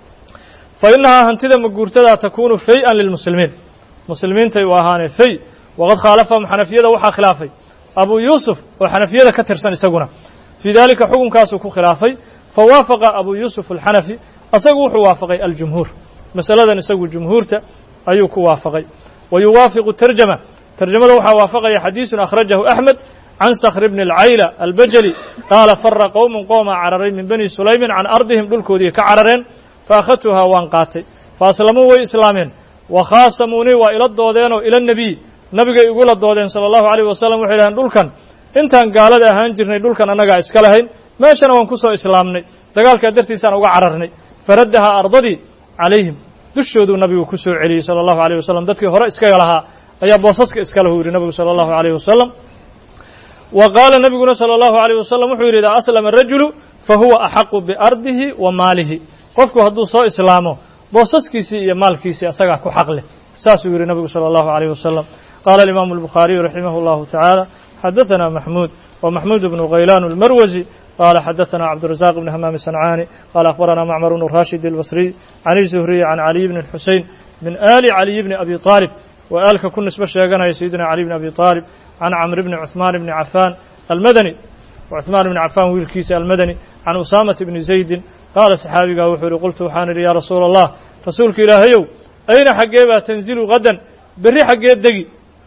fa innahaa hantida maguurtadaa takuunu fay-an lilmuslimiin muslimiintay u ahaanee fay waqad khaalafahum xanafiyada waxaa khilaafay abuu yuusuf oo xanafiyada ka tirsan isaguna fii dalika xukunkaasuu ku khilaafay fa waafaqa abuu yuusuf alxanafi asagu wuxuu waafaqay aljumhuur masaladan isagu jumhuurta ayuu ku waafaqay wa yuwaafiqu tarjama tarjamada waxaa waafaqaya xadiisun akhrajahu axmed can sakhr bni alcayla albajali qaala fara qowmun qoomaa cararay min bani sulaymin can ardihim dhulkoodii ka carareen fa akhadtuhaa waan qaatay fa aslamuu way islaameen wa khaasamuunii waa ila doodeenoo ila nebiy nabigay igula doodeen sala allahu alayh wasalam waxay dhahdeen dhulkan intaan gaalada ahaan jirnay dhulkan annagaa iska lahayn meeshana waan ku soo islaamnay dagaalkaa dartiisaan uga cararnay faraddahaa ardadii calayhim dushooduu nabigu ku soo celiyey sala allahu alayh wasalam dadkii hore iskaga lahaa ayaa boosaska iska lahu yidhi nabigu sala allahu alayh wasalam wa qaala nebiguna sala allahu alayh wasalam wuxuu yidhi idaa aslama arajulu fa huwa axaqu biardihi wa maalihi qofku hadduu soo islaamo boosaskiisii iyo maalkiisii asagaa ku xaq leh saasuu yidhi nabigu sala allahu alayh wasalam qaala alimaamu albukhaariyu raximah allahu tacaala xadaثna maxmuud wa maxmuud bnu khaylaan اlmarwasi qala xadaثna cabdurazaq bn hamaam sancaani qala akhbarana macmar bnu rashid اlbasriy can izuhriy can caliy bni xusein min ali caliy bni abi طaalib wa aalka ku nisbo sheeganaya sayidina cali bni abi طaalib can camr bni cuثmaan bni cafaan almadani cuثmaan bni cafaan wiilkiisa almadani can usaamata bni zaydin qaala saxaabigaa wuxuu yihi qultu waxaan idhi ya rasuula allah rasuulka ilaahayow ayna xaggee baa tanzilu gadan berri xaggee degi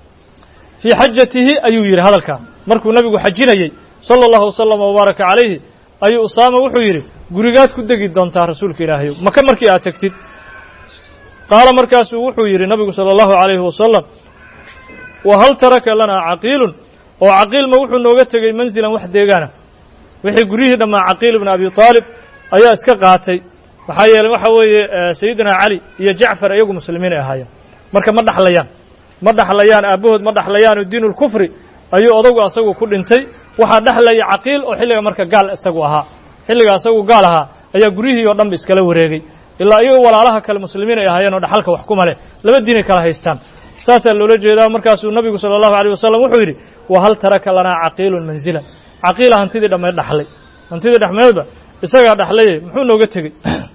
fii xajatihi ayuu yidhi hadalkaa markuu nabigu xajinayey sala allahu wasalam wabaaraka calayhi ayuu usaama wuxuu yidhi gurigaad ku degi doontaa rasuulka ilaahayow maka markii aad tegtid qaala markaasuu wuxuu yidhi nabigu sala allahu calayhi wasalam wa hal taraka lanaa caqiilun oo caqiilma wuxuu nooga tegey manzilan wax deegaana wixii guryihii dhammaa caqiil ibna abi taalib ayaa iska qaatay maxaa yeeley waxa weeye sayidina cali iyo jacfar iyagu muslimiinay ahaayeen marka ma dhaxlayaan ma dhaxlayaan aabbahood ma dhaxlayaan oo diinulkufri ayuu odagu asagu ku dhintay waxaa dhexlaya caqiil oo xilliga marka gaal isagu ahaa xilliga asagu gaal ahaa ayaa guryihii oo dhan ba iskala wareegay ilaa iyagoo walaalaha kale muslimiin ay ahaayeen oo dhaxalka wax kuma leh laba diinay kala haystaan saasaa loola jeedaa markaasuu nabigu sala allahu alayh wasalam wuxuu yidhi wa hal taraka lanaa caqiilun manzilan caqiila hantidii dhammeed dhaxlay hantidii dhexmeedba isagaa dhaxlaye muxuu nooga tegey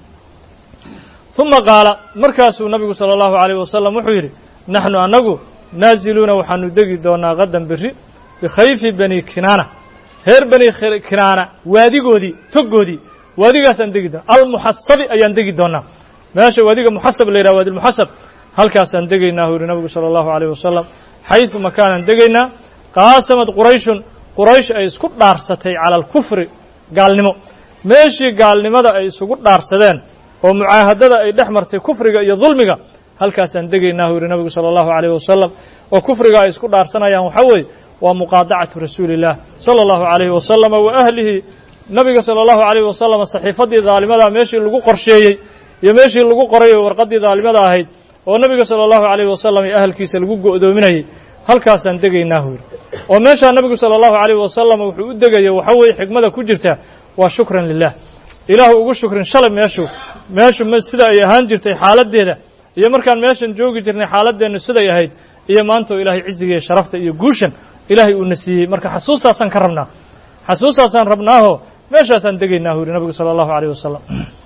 uma qaala markaasuu nabigu sala allahu alayh wasalam wuxuu yidhi naxnu annagu naaziluuna waxaanu degi doonaa qadan berri bikhayfi bani kinaana reer bani kinaana waadigoodii toggoodii waadigaasaan degi doona almuxasabi ayaan degi doonaa meesha waadiga muxasab la yidhaha waadi lmuxasab halkaasaan degaynaa uu yihi nabigu sala allahu alayh wasalam xaysu makaanaan degaynaa qaasamad qurayshun quraysh ay isku dhaarsatay cala alkufri gaalnimo meeshii gaalnimada ay isugu dhaarsadeen oo mucaahadada ay dhex martay kufriga iyo dulmiga halkaasaan degaynaa uu yihi nabigu sala allahu alayh wasalam oo kufriga ay isku dhaarsanayaan waxaa weeye waa muqaadacatu rasuuli illah sala allahu alayhi wasalama wa ahlihi nabiga sala allahu alayh wasalam saxiifaddii daalimada meeshii lagu qorsheeyey iyo meeshii lagu qoray oo warqaddii daalimada ahayd oo nabiga sala allahu alayh wasalam iyo ahalkiisa lagu go'doominayay halkaasaan degaynaa uu yidhi oo meeshaa nabigu sala allahu alayh wasalam wuxuu u degaya waxa weeye xikmada ku jirta waa shukran lilah ilaahu ugu shukrin shalay meeshu meeshu m sida ay ahaan jirtay xaaladdeeda iyo markaan meeshan joogi jirnay xaaladeennu siday ahayd iyo maanta oo ilaahay ciziga iyo sharafta iyo guushan ilaahay uuna siiyey marka xasuustaasaan ka rabnaa xasuustaasaan rabnaaho meeshaasaan degaynaa uu yihi nabigu sala allahu alayh wasalam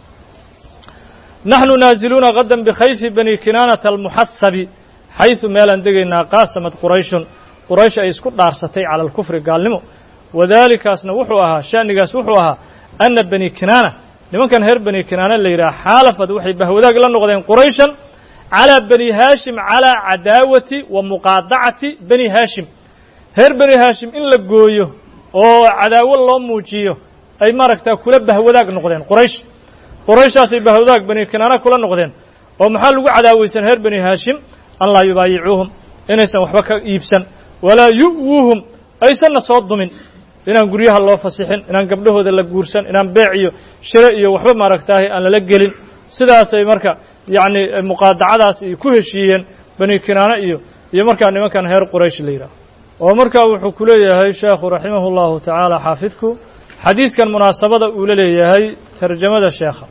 naxnu naaziluuna qadan bikhayfi bani kinaanata almuxasabi xaysu meelaan degaynaa qaasamad qurayshun quraysh ay isku dhaarsatay cala alkufri gaalnimo wadaalikaasna wuxuu ahaa sha'nigaas wuxuu ahaa ana bani kinaana nimankan reer bani kinaana la yidhaha xaalafad waxay bahwadaag la noqdeen qurayshan calaa bani haashim calaa cadaawati wa muqaadacati bani haashim reer bani haashim in la gooyo oo cadaawo loo muujiyo ay maaragtaa kula bahwadaag noqdeen quraysh qurayshaasay bahwadaag bani kinaana kula noqdeen oo maxaa lagu cadaawaysan reer bani haashim an laa yubaayicuuhum inaysan waxba ka iibsan walaa yu'wuuhum aysanna soo dumin inaan guryaha loo fasixin inaan gabdhahooda la guursan inaan beec iyo shire iyo waxba maaragtaahay aan lala gelin sidaasay marka yacni muqaadacadaas ay ku heshiiyeen bani kinaana iyo iyo markaa nimankan reer quraysh la yidhaaho oo markaa wuxuu ku leeyahay sheekhu raximahu llahu tacaala xaafidku xadiiskan munaasabada uu la leeyahay tarjamada sheekha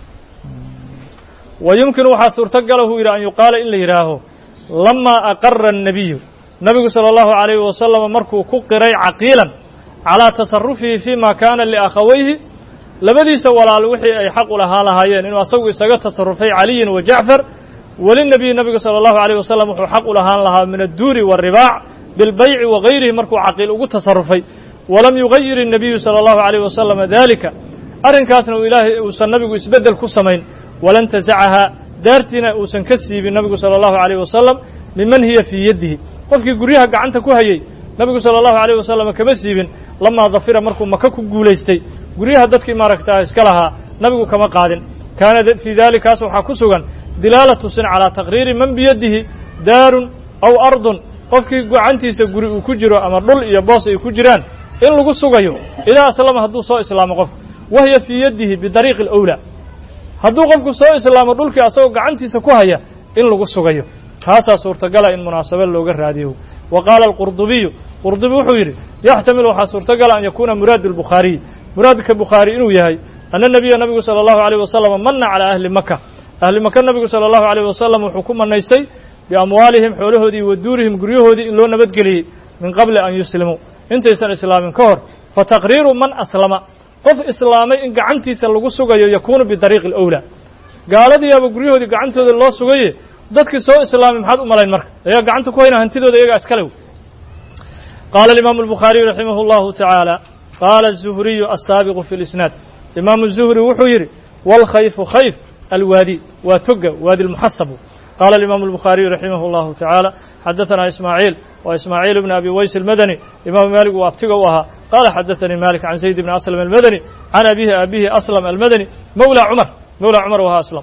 wa yumkinu waxaa suurtagalahu yidhi an yuqaala in la yidhaaho lamaa aqara الnabiyu nabigu salى اllahu عalayhi wasalam markuu ku qiray caqiilan calىa tasarufihi fima kaana liakhawayhi labadiisa walaal wixii ay xaq u lahaa lahaayeen inuu asagu isaga tasarufay caliyin wa jacfar welinebiyi nabigu salى اllahu عalيه wasalam wuxuu xaq u lahaan lahaa min adduuri wالribaac bilbayci wagayrihi markuu caqiil ugu tasarufay walam yugayir الnabiyu salى اllahu عalيh wasalama dalika arrinkaasna uu ilaahay uusan nabigu isbeddel ku samayn walan tasacahaa daartiina uusan ka siibin nabigu salى اllahu عalيh wasalam miman hiya fii yadihi qofkii guryaha gacanta ku hayey nabigu salى اllahu عalيh wasalam kama siibin lamaa dafira markuu maka ku guulaystay guryaha dadkii maaragtaa iska lahaa nabigu kama qaadin kaana fii dalikaas waxaa ku sugan dilaalatu sin calىa taqriiri man biyadihi daarun aw ardun qofkii gacantiisa guri uu ku jiro ama dhul iyo boos ay ku jiraan in lagu sugayo idaa aslama hadduu soo islaamo qofku wahiya fii yadihi bidariiqi اlأwlaa hadduu qofku soo islaamo dhulkii asagoo gacantiisa ku haya in lagu sugayo taasaa suurtagala in munaasabo looga raadiyo wa qaala alqurdubiyu qurdubi wuxuu yidhi yaxtamilu waxaa suurtagala an yakuuna muraadu albukhaariy muraadka bukhaari inuu yahay ana nebiya nabigu sala allahu alayh wasalam manna calaa ahli maka ahli maka nabigu sala allahu alayh wasalam wuxuu ku manaystay biamwaalihim xoolahoodii wa duurihim guryahoodii in loo nabadgeliyey min qabli an yuslimuu intaysan islaamin ka hor fa taqriiru man aslama qof islaamay in gacantiisa lagu sugayo yakuunu bidariiqi alawlaa gaaladiiaba guryahoodii gacantooda loo sugaye dadkii soo islaamay maxaad u malayn marka ayaa gacanta ku hayna hantidooda iyagaa iskale qaala alimaamu albukhaariyu raximah allahu tacaala qaala azuhriyu assaabiqu fi lisnaad imaamu zuhri wuxuu yidhi waalkhayfu khayf alwaadi waa toga waadi lmuxasabu qaala alimaamu albukhaariyu raximah allahu tacaala xadaثanaa ismaaciil wa ismaaciil bni abi ways almadani imaamu maalik uu abtiga u ahaa qaala xadaثanii malik can zayd bni aslam almadani can abihi abihi aslam almadani mawla cumar mawla cumar wahaa aslam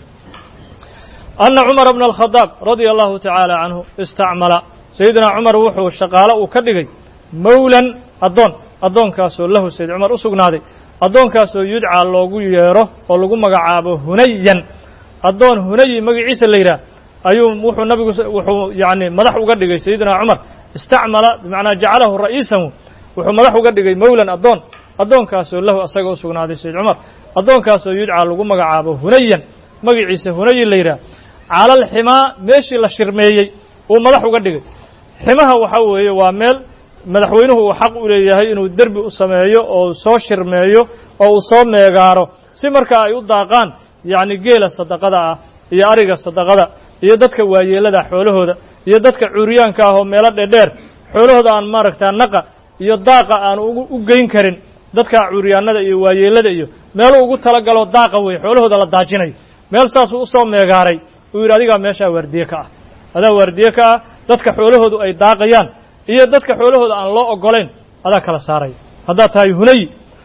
ana cumara bna alkhadaab radia allahu tacaala canhu istacmala sayidina cumar wuxuu shaqaalo uu ka dhigay mawlan addoon addoonkaasoo lahu sayd cumar u sugnaaday addoonkaasoo yudcaa loogu yeero oo lagu magacaabo hunayan addoon hunayi magaciisa la yidhaah ayuu wuxuu nabigu wuxuu yacni madax uga dhigay sayidina cumar istacmala bimacnaa jacalahu ra'iisan wuxuu madax uga dhigay mawlan addoon addoonkaasoo lahu asaga u sugnaaday sayd cumar addoonkaasoo yudcaa lagu magacaabo hunayan magaciisa hunayi la yidhaah cala alximaa meeshii la shirmeeyey uu madax uga dhigay ximaha waxaa weeye waa meel madaxweynuhu uu xaq u leeyahay inuu derbi u sameeyo oo soo shirmeeyo oo uu soo meegaaro si markaa ay u daaqaan yacni geela sadaqada ah iyo ariga sadaqada iyo dadka waayeelada xoolahooda iyo dadka cuuriyaanka ah oo meelo dheerdheer xoolahooda aan maaragtaa naqa iyo daaqa aan u geyn karin dadka cuuriyaanada iyo waayeelada iyo meeluu ugu talagalo daaqa wey xoolahooda la daajinayo meel saasuu usoo meegaaray uu yidhi adigaa meeshaa waardiye ka ah adaa waardiye ka ah dadka xoolahoodu ay daaqayaan iyo dadka xoolahooda aan loo ogolayn adaa kala saaraya haddaad tahay hunayi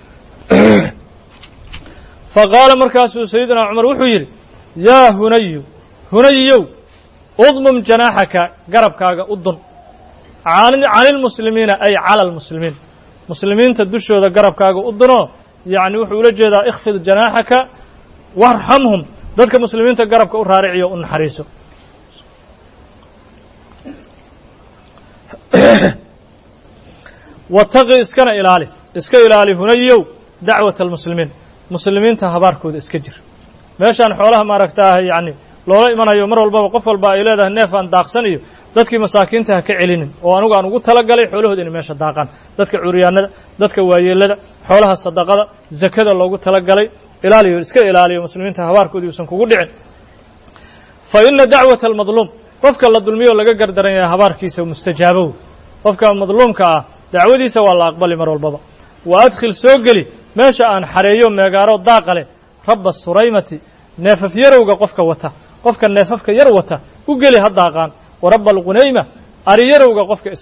fa qaala markaasuu sayidina cumar wuxuu yidhi yaa hunayu hunayiyow udmum janaaxaka garabkaaga u dun cani lmuslimiina ay cala almuslimiin muslimiinta dushooda garabkaaga u dunoo yacni wuxuu ula jeedaa ikhfid janaaxaka warxamhum dadka muslimiinta garabka u raariciyo u naxariiso wataqi iskana ilaali iska ilaali hunayow dacwata almuslimiin muslimiinta habaarkooda iska jir meeshaan xoolaha maaragtaa yacni loola imanayo mar walbaba qof walba ay leedahay neef aan daaqsan iyo dadkii masaakiinta ha ka celinin oo anugu aan ugu talagalay xoolahooda inay meesha daaqaan dadka curyaanada dadka waayeelada xoolaha sadaqada zakada loogu talagalay ilaaliyo iska ilaaliyo muslimiinta habaarkoodii uusan kugu dhicin fa ina dacwata almadluum qofka la dulmiyo laga gardaran yahay habaarkiisa mustajaabow qofka madluumka ah dacwadiisa waa la aqbali mar walbaba wa adkhil soo geli meesha aan xareeyo meegaaro daaqa leh rabba suraymati neefaf yarowga qofka wata qofka neefafka yar wata u geli ha daaqaan wa rabba alqunayma ari yarowga qofka iska leh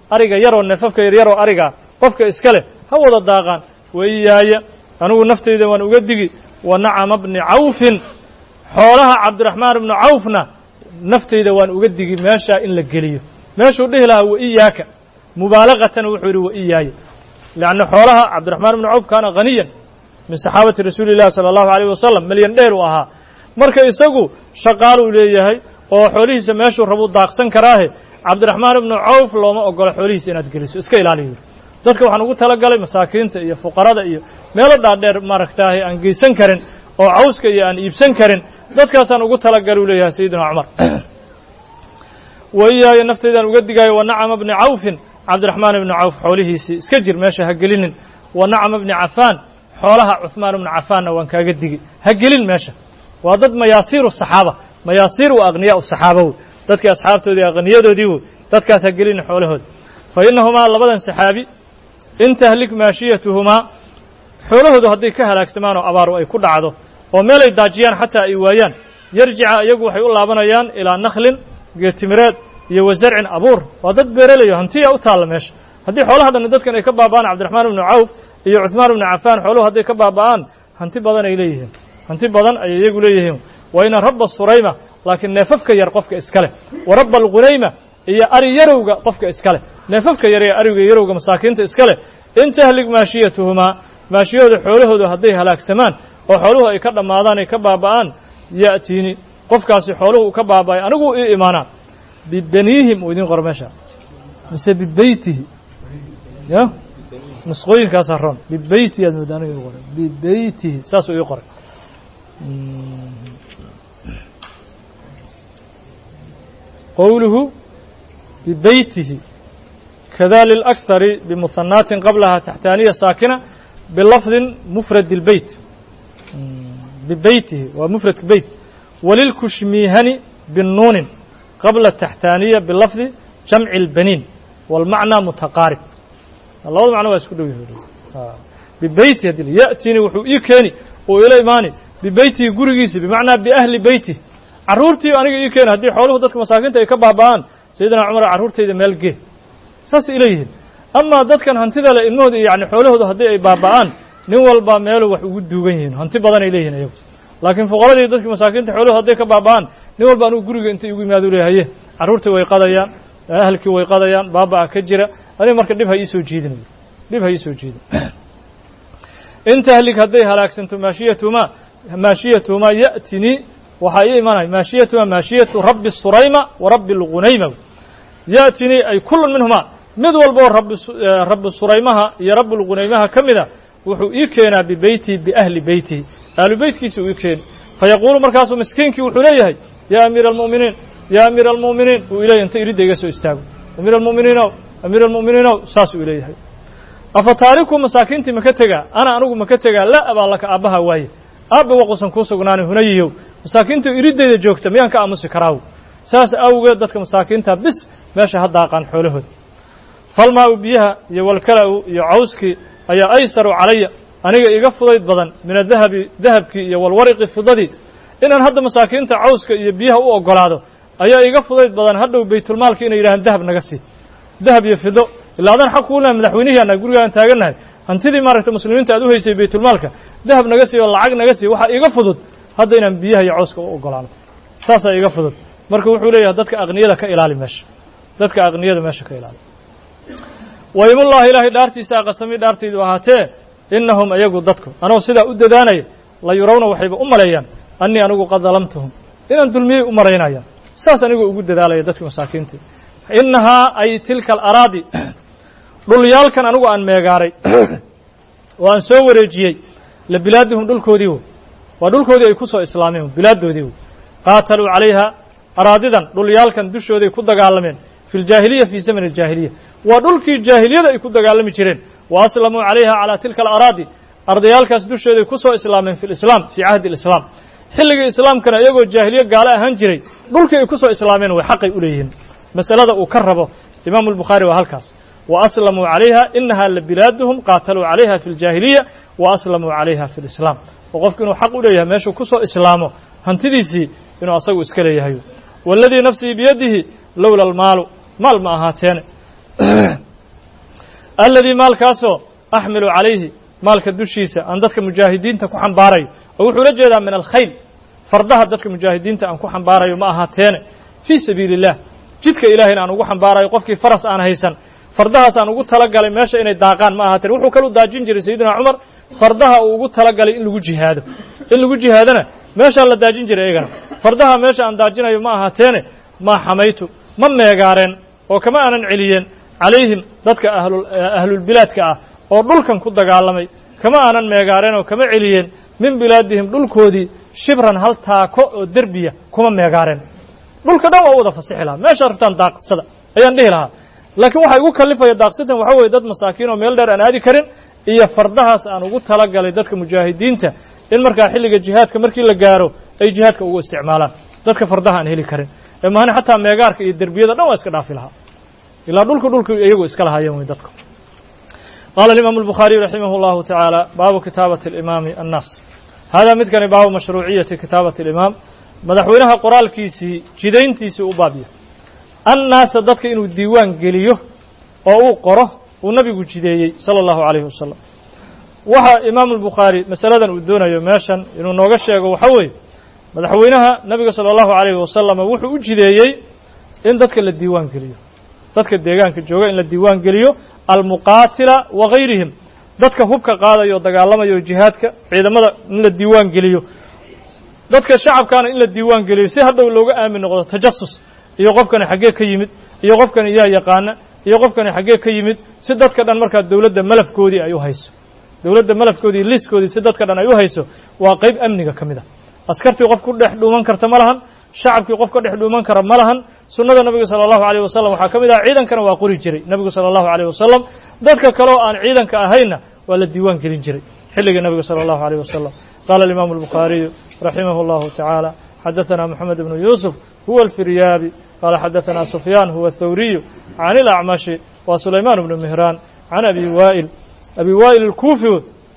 ariga yaroo neefafka yaryaroo arigaa qofka iska leh ha wada daaqaan waiyaaya anigu naftayda waan uga digi wa nacama bni cawfin xoolaha cabdiraxmaan ibnu cawfna naftayda waan uga digi meeshaa in la geliyo meeshuu dhihi lahaa waiyaaka mubaalaqatan wuxuu yidhi waiyaaya leanna xoolaha cabdiraxmaan ibnu cawf kaana haniyan min saxaabati rasuuli llahi sala allahu alayh wasalam milyan dheer uu ahaa marka isagu shaqaaluu leeyahay oo xoolihiisa meeshuu rabuu daaqsan karaahe cabdiraxmaan ibnu cawf looma ogolo xoolihiisa inaad geliso iska ilaaliyo dadka waxaan ugu talagalay masaakiinta iyo fuqarada iyo meelo dhaadheer maaragtaahay aan geysan karin oo cawska iyo aan iibsan karin dadkaasaan ugu talagalay u leeyahay sayidina cumar waiyaaya naftaydaan uga digaayo wa nacama bni cawfin cabdiraxmaan ibni cawf xoolihiisii iska jir meesha ha gelinin wa nacama bni cafaan xoolaha cuhmaan ibnu cafaanna waan kaaga digi ha gelin meesha waa dad mayaasiiru saxaaba mayaasiir u aqniyaa u saxaaba wey dadkii asxaabtoodii aqniyadoodii wey dadkaas ha gelin xoolahooda fa innahumaa labadan saxaabi in tahlik maashiyatuhumaa xoolahoodu hadday ka halaagsamaan oo abaaru ay ku dhacdo oo meelay daajiyaan xataa ay waayaan yarjica iyagu waxay u laabanayaan ilaa nakhlin geetimireed iyo wa zarcin abuur waa dad beeralayo hantiya u taalla meesha haddii xoolaha dhanna dadkan ay ka baaba'aan cabdiraxmaan ibnu cawf iyo cuhmaan ibnu cafaan xooluhu hadday ka baaba'aan hanti badan ay leeyihiin hanti badan ayay iyagu leeyihiin wa ina rabba surayma laakiin neefafka yar qofka iska leh wa rabba alghunayma iyo ari yarowga qofka iska leh neefafka yar ee ariga yarowga masaakiinta iska leh in tahlig maashiyatuhumaa maashiyahooda xoolahoodu hadday halaagsamaan oo xooluhu ay ka dhammaadaan ay ka baaba'aan ya'tiini qofkaasi xooluhu uu ka baaba'ay anigu ii imaanaa bibaniihim uu idiin qoro meesha mise bibeytihi ya nusqooyinkaasaa ron bibeytihi aad moodaa aniga ii qoray bibeytihi saasuu ii qoray qowluhu bibeytihi kada lilأkhari bimuhanaatin qablaha taxtaaniya saakina bilafdin mufrad اlbeyt bibeytihi waa mufradka beyt walilkushmiihani binuunin qabla taxtaaniya bilafdi jamci اlbaniin wاlmacnaa mutaqaarib labada macno waa isku dhow yihi bibeyti haddii ya'tini wuxuu ii keeni oo ila imaani bibeytihi gurigiisi bimacnaa biahli beyti carruurtii aniga ii keeni haddii xooluhu dadka masaakiinta ay ka baaba'aan sayidina cumar carruurtayda meel gee saasay ila yihiin amaa dadkan hantida le ilmahooda yani xoolahooda haddii ay baaba'aan nin walba meeluu wax ugu duugan yihiin hanti badan ay leeyihin iyagu laakiin fuqaradii dadkii masaakiinta xooluhu hadday ka baaba'aan nin walba anugu guriga intay igu yimaado le haye carruurtii way qadayaan ahalkii way qadayaan baaba'a ka jira aniga marka dhib ha iisoo jiidinayo dhib ha iisoo jiidin in tahlig hadday halaagsanto maashiyatumaa maashiyatumaa ya'tinii waxaa ii imanaya maashiyatumaa maashiyatu rabbi surayma wa rabbi lgunayma ya'tinii ay kullun minhumaa mid walboo rabbi rabbi suraymaha iyo rabbi lgunaymaha ka mida wuxuu ii keenaa bibeytihi biahli beytihi ahlu beytkiisa uu ii keeni fayaquulu markaasuu miskiinkii wuxuu leeyahay yaa amiira almu'miniin yaa amiira almu'miniin uu ileeyahy inta iridda iga soo istaago amiir almu'miniinow amiir almu'miniinow saasuu ileeyahay afa taariku masaakiintii maka tegaa ana anigu maka tegaa la abaa laka aabbaha waaye aabba waqusan kuu sugnaanay hunayiyow masaakiinta iriddayda joogta miyaan ka aamusi karaaw saas awgeed dadka masaakiinta bis meesha ha daaqaan xoolahooda falmaa-u biyaha iyo walkala-u iyo cawskii ayaa aysaru calaya aniga iga fudayd badan min adahabi dahabkii iyo walwariqi fidadii inaan hadda masaakiinta cawska iyo biyaha u ogolaado ayaa iga fudayd badan hadhow baytulmaalka inay yidhahaan dahab naga sii dahab iyo fido ilaa adaan xaq kuu lehay madaxweynihii anaa guriga aan taagannahay hantidii maaragta muslimiinta aad u haysay baytulmaalka dahab naga sii oo lacag naga sii waxaa iga fudud hadda inaan biyaha iyo cawska u ogolaano saasaa iga fudud marka wuxuu leeyahay dadka aqniyada ka ilaali meesha dadka aqniyada meesha ka ilaali waymullahi ilaahay dhaartiisa aqasami dhaartaydu ahaatee innahum iyagu dadku anoo sidaa u dadaanaya la yurawna waxayba u maleeyaan annii anigu qad dalamtuhum inaan dulmiyey u maraynayaan saas anigoo ugu dadaalaya dadkii masaakiintii innahaa ay tilka alaraadi dhulyaalkan anigu aan meegaaray oo aan soo wareejiyey la bilaadihum dhulkoodii wo waa dhulkoodii ay ku soo islaameen bilaaddoodii wo qaataluu calayha araadidan dhulyaalkan dushooday ku dagaalameen fi ljaahiliya fii zamani aljaahiliya waa dhulkii jaahiliyada ay ku dagaalami jireen wa aslamuu calayha calaa tilka alaraadi ardayaalkaas dushooday ku soo islaameen fi lislaam fii cahdi alislaam xilligii islaamkana iyagoo jaahiliye gaalo ahaan jiray dhulkii ay ku soo islaameen way xaqay u leeyihiin masalada uu ka rabo imaamu albukhaari waa halkaas wa aslamuu calayha inaha la bilaaduhum qaataluu calayha fi ljaahiliya wa aslamuu calayha fi lislaam oo qofku inuu xaq u leeyahay meeshuu ku soo islaamo hantidiisii inuu asagu iska leeyahay waladii nafsii biyadihi lowla almaalu maal ma ahaateene aladii maalkaasoo axmilu calayhi maalka dushiisa aan dadka mujaahidiinta ku xambaarayo oo wuxuu la jeedaa min alkhayl fardaha dadka mujaahidiinta aan ku xambaarayo ma ahaateene fii sabiili illah jidka ilahayna aan ugu xambaarayo qofkii faras aan haysan fardahaas aan ugu talagalay meesha inay daaqaan ma ahaateen wuxuu kalu daajin jiray sayidina cumar fardaha uu ugu talagalay in lagu jihaado in lagu jihaadona meeshaa la daajin jiray iyagana fardaha meesha aan daajinayo ma ahaateene maa xamaytu ma meegaareen oo kama aanan celiyeen calayhim dadka ahlulbilaadka ah oo dhulkan ku dagaalamay kama aanan meegaareen oo kama celiyeen min bilaadihim dhulkoodii shibran hal taako oo derbiya kuma meegaareen dhulka dhan waa u wada fasixi lahaa meeshaa rabtaan daaqsada ayaan dhihi lahaa laakiin waxaa igu kalifaya daaqsatan waxa weeye dad masaakiin oo meel dheer aan aadi karin iyo fardahaas aan ugu talagalay dadka mujaahidiinta in markaa xilliga jihaadka markii la gaaro ay jihaadka ugu isticmaalaan dadka fardaha aan heli karin ee mahane xataa meegaarka iyo derbiyada dhan waa iska dhaafi lahaa ilaa dhulka dhulka iyagu iska lahaayeen wey dadku qaala alimaamu albukhaariyu raximah اllahu tacaala baabu kitaabati alimaami annaas haadaa midkani baabu mashruuciyati kitaabati alimaam madaxweynaha qoraalkiisii jidayntiisii u baabya annaasa dadka inuu diiwaan geliyo oo uu qoro uu nabigu jideeyey sala allahu calayhi wasalam waxa imaamu albukhaari masaladan uu doonayo meeshan inuu nooga sheego waxa weeye madaxweynaha nabiga sala allahu calayhi wasalama wuxuu u jideeyey in dadka la diiwaan geliyo dadka deegaanka jooga in la diiwaan geliyo almuqaatila wa gayrihim dadka hubka qaadaya oo dagaalamaya oo jihaadka ciidamada in la diiwaan geliyo dadka shacabkaana in la diiwaan geliyo si hadhow looga aamin noqdo tajasus iyo qofkani xaggee ka yimid iyo qofkani yaa yaqaana iyo qofkani xaggee ka yimid si dadka dhan markaa dowladda malafkoodii ay u hayso dowladda malafkoodii liiskoodii si dadka dhan ay u hayso waa qayb amniga ka mid a askartii qof ku dhex dhuuman karta ma lahan shacabkii qof ka dhex dhuuman kara ma lahan sunnada nabiga sala allahu alayh wasalam waxaa ka mid ah ciidankana waa qori jiray nebigu sala allahu alayh wasalam dadka kaleoo aan ciidanka ahaynna waa la diiwaan gelin jiray xilliga nebiga sala allahu alayh wasalam qaala alimaamu albukhaariyu raximah allahu tacaala xadaثana moxamed ibnu yuusuf huwa alfiryaabi qaala xadaثana sufyaan huwa athawriyu can ilacmashi waa sulaymaan ibnu mihraan can abi waa'il abi waa'il alkuufi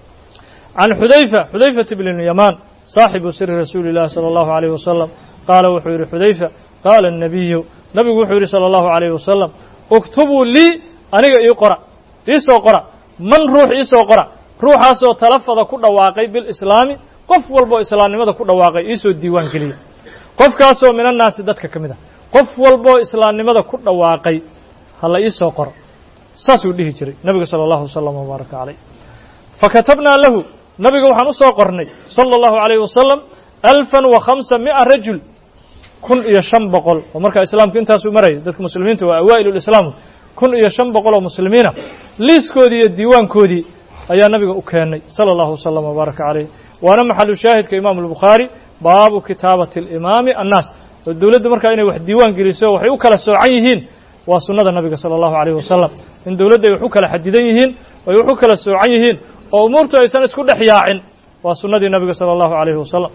can xudayfa xudayfata bn yamaan saaxibu siri rasuuli اllahi salى allahu alayh wasalam qaala wuxuu yidhi xudayfa qaala الnabiyu nabigu wuxuu yidhi salى allahu alayh wasalam اktubuu lii aniga ii qora iisoo qora man ruux iisoo qora ruuxaasoo talafada ku dhawaaqay bilislaami qof walboo islaamnimada ku dhawaaqay iisoo diiwaan geliya qofkaasoo min annaasi dadka ka mid ah qof walboo islaamnimada ku dhawaaqay hala iisoo qoro saasuu dhihi jiray nabiga salى allahu wasalam wbaaraka calayh fakatabnaa lahu nabiga waxaan u soo qornay salى allahu alayh wasalam alfan wa khamsa mi'a rajul kun iyo shan boqol oo markaa islaamku intaasuu marayay dadka muslimiinta waa awaa'il lislaam kun iyo shan boqol oo muslimiina liiskoodii iyo diiwaankoodii ayaa nabiga u keennay salى allahu wasalam wbaaraka calayh waana maxalu shaahidka imaamu albukhaari baabu kitaabati alimaami annaas oo dowladda markaa inay wax diiwaan geliso waxay u kala soocan yihiin waa sunnada nabiga sala allahu alayh wasalam in dowladda ay wax u kala xadidan yihiin ay wax u kala soocan yihiin oo umuurtu aysan isku dhex yaacin waa sunnadii nabiga sala allahu alayhi wasalam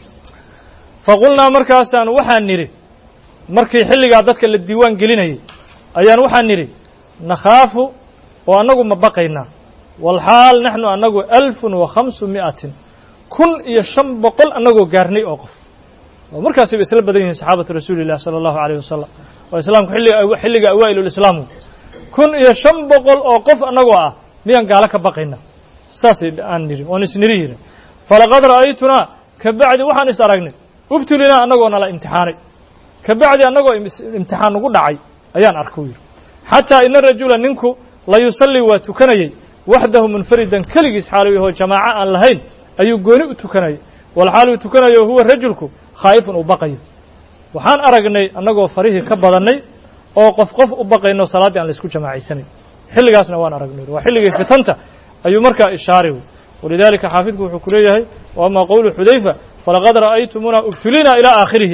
faqulnaa markaasaan waxaan nidhi markii xilligaa dadka la diiwaan gelinayay ayaan waxaan nidhi nakhaafu oo annagu ma baqaynaa walxaal naxnu annagu alfun wa khamsu mi'atin kun iyo shan boqol annagoo gaarnay oo qof oo markaasayba isla badan yihiin saxaabatu rasuuli illah sala allahu alayh wasalam oo islaamku xilliga xilliga awaa'ilulislaamu kun iyo shan boqol oo qof annagoo ah miyaan gaalo ka baqayna saasay aan nidhi oon isniri yidhi falaqad ra'aytunaa ka bacdi waxaan is aragnay ubtulinaa annagoo nala imtixaanay ka bacdi annagoo imtixaan nagu dhacay ayaan arkay yidhi xataa ina rajula ninku la yusallii waa tukanayey waxdahu munfaridan keligiis xaalu yahoo jamaaco aan lahayn ayuu gooni u tukanayay walxaal uu tukanayo huwa rajulku khaa'ifun uu baqayo waxaan aragnay annagoo farihii ka badannay oo qof qof u baqayno salaaddii aan laysku jamaacaysanayn xilligaasna waan aragnay waa xilligii fitanta ayuu markaa ishaaray walidaalika xaafidku wuxuu ku leeyahay wa ama qowlu xudayfa falaqad ra'aytumuna ubtulina ilaa aakhirihi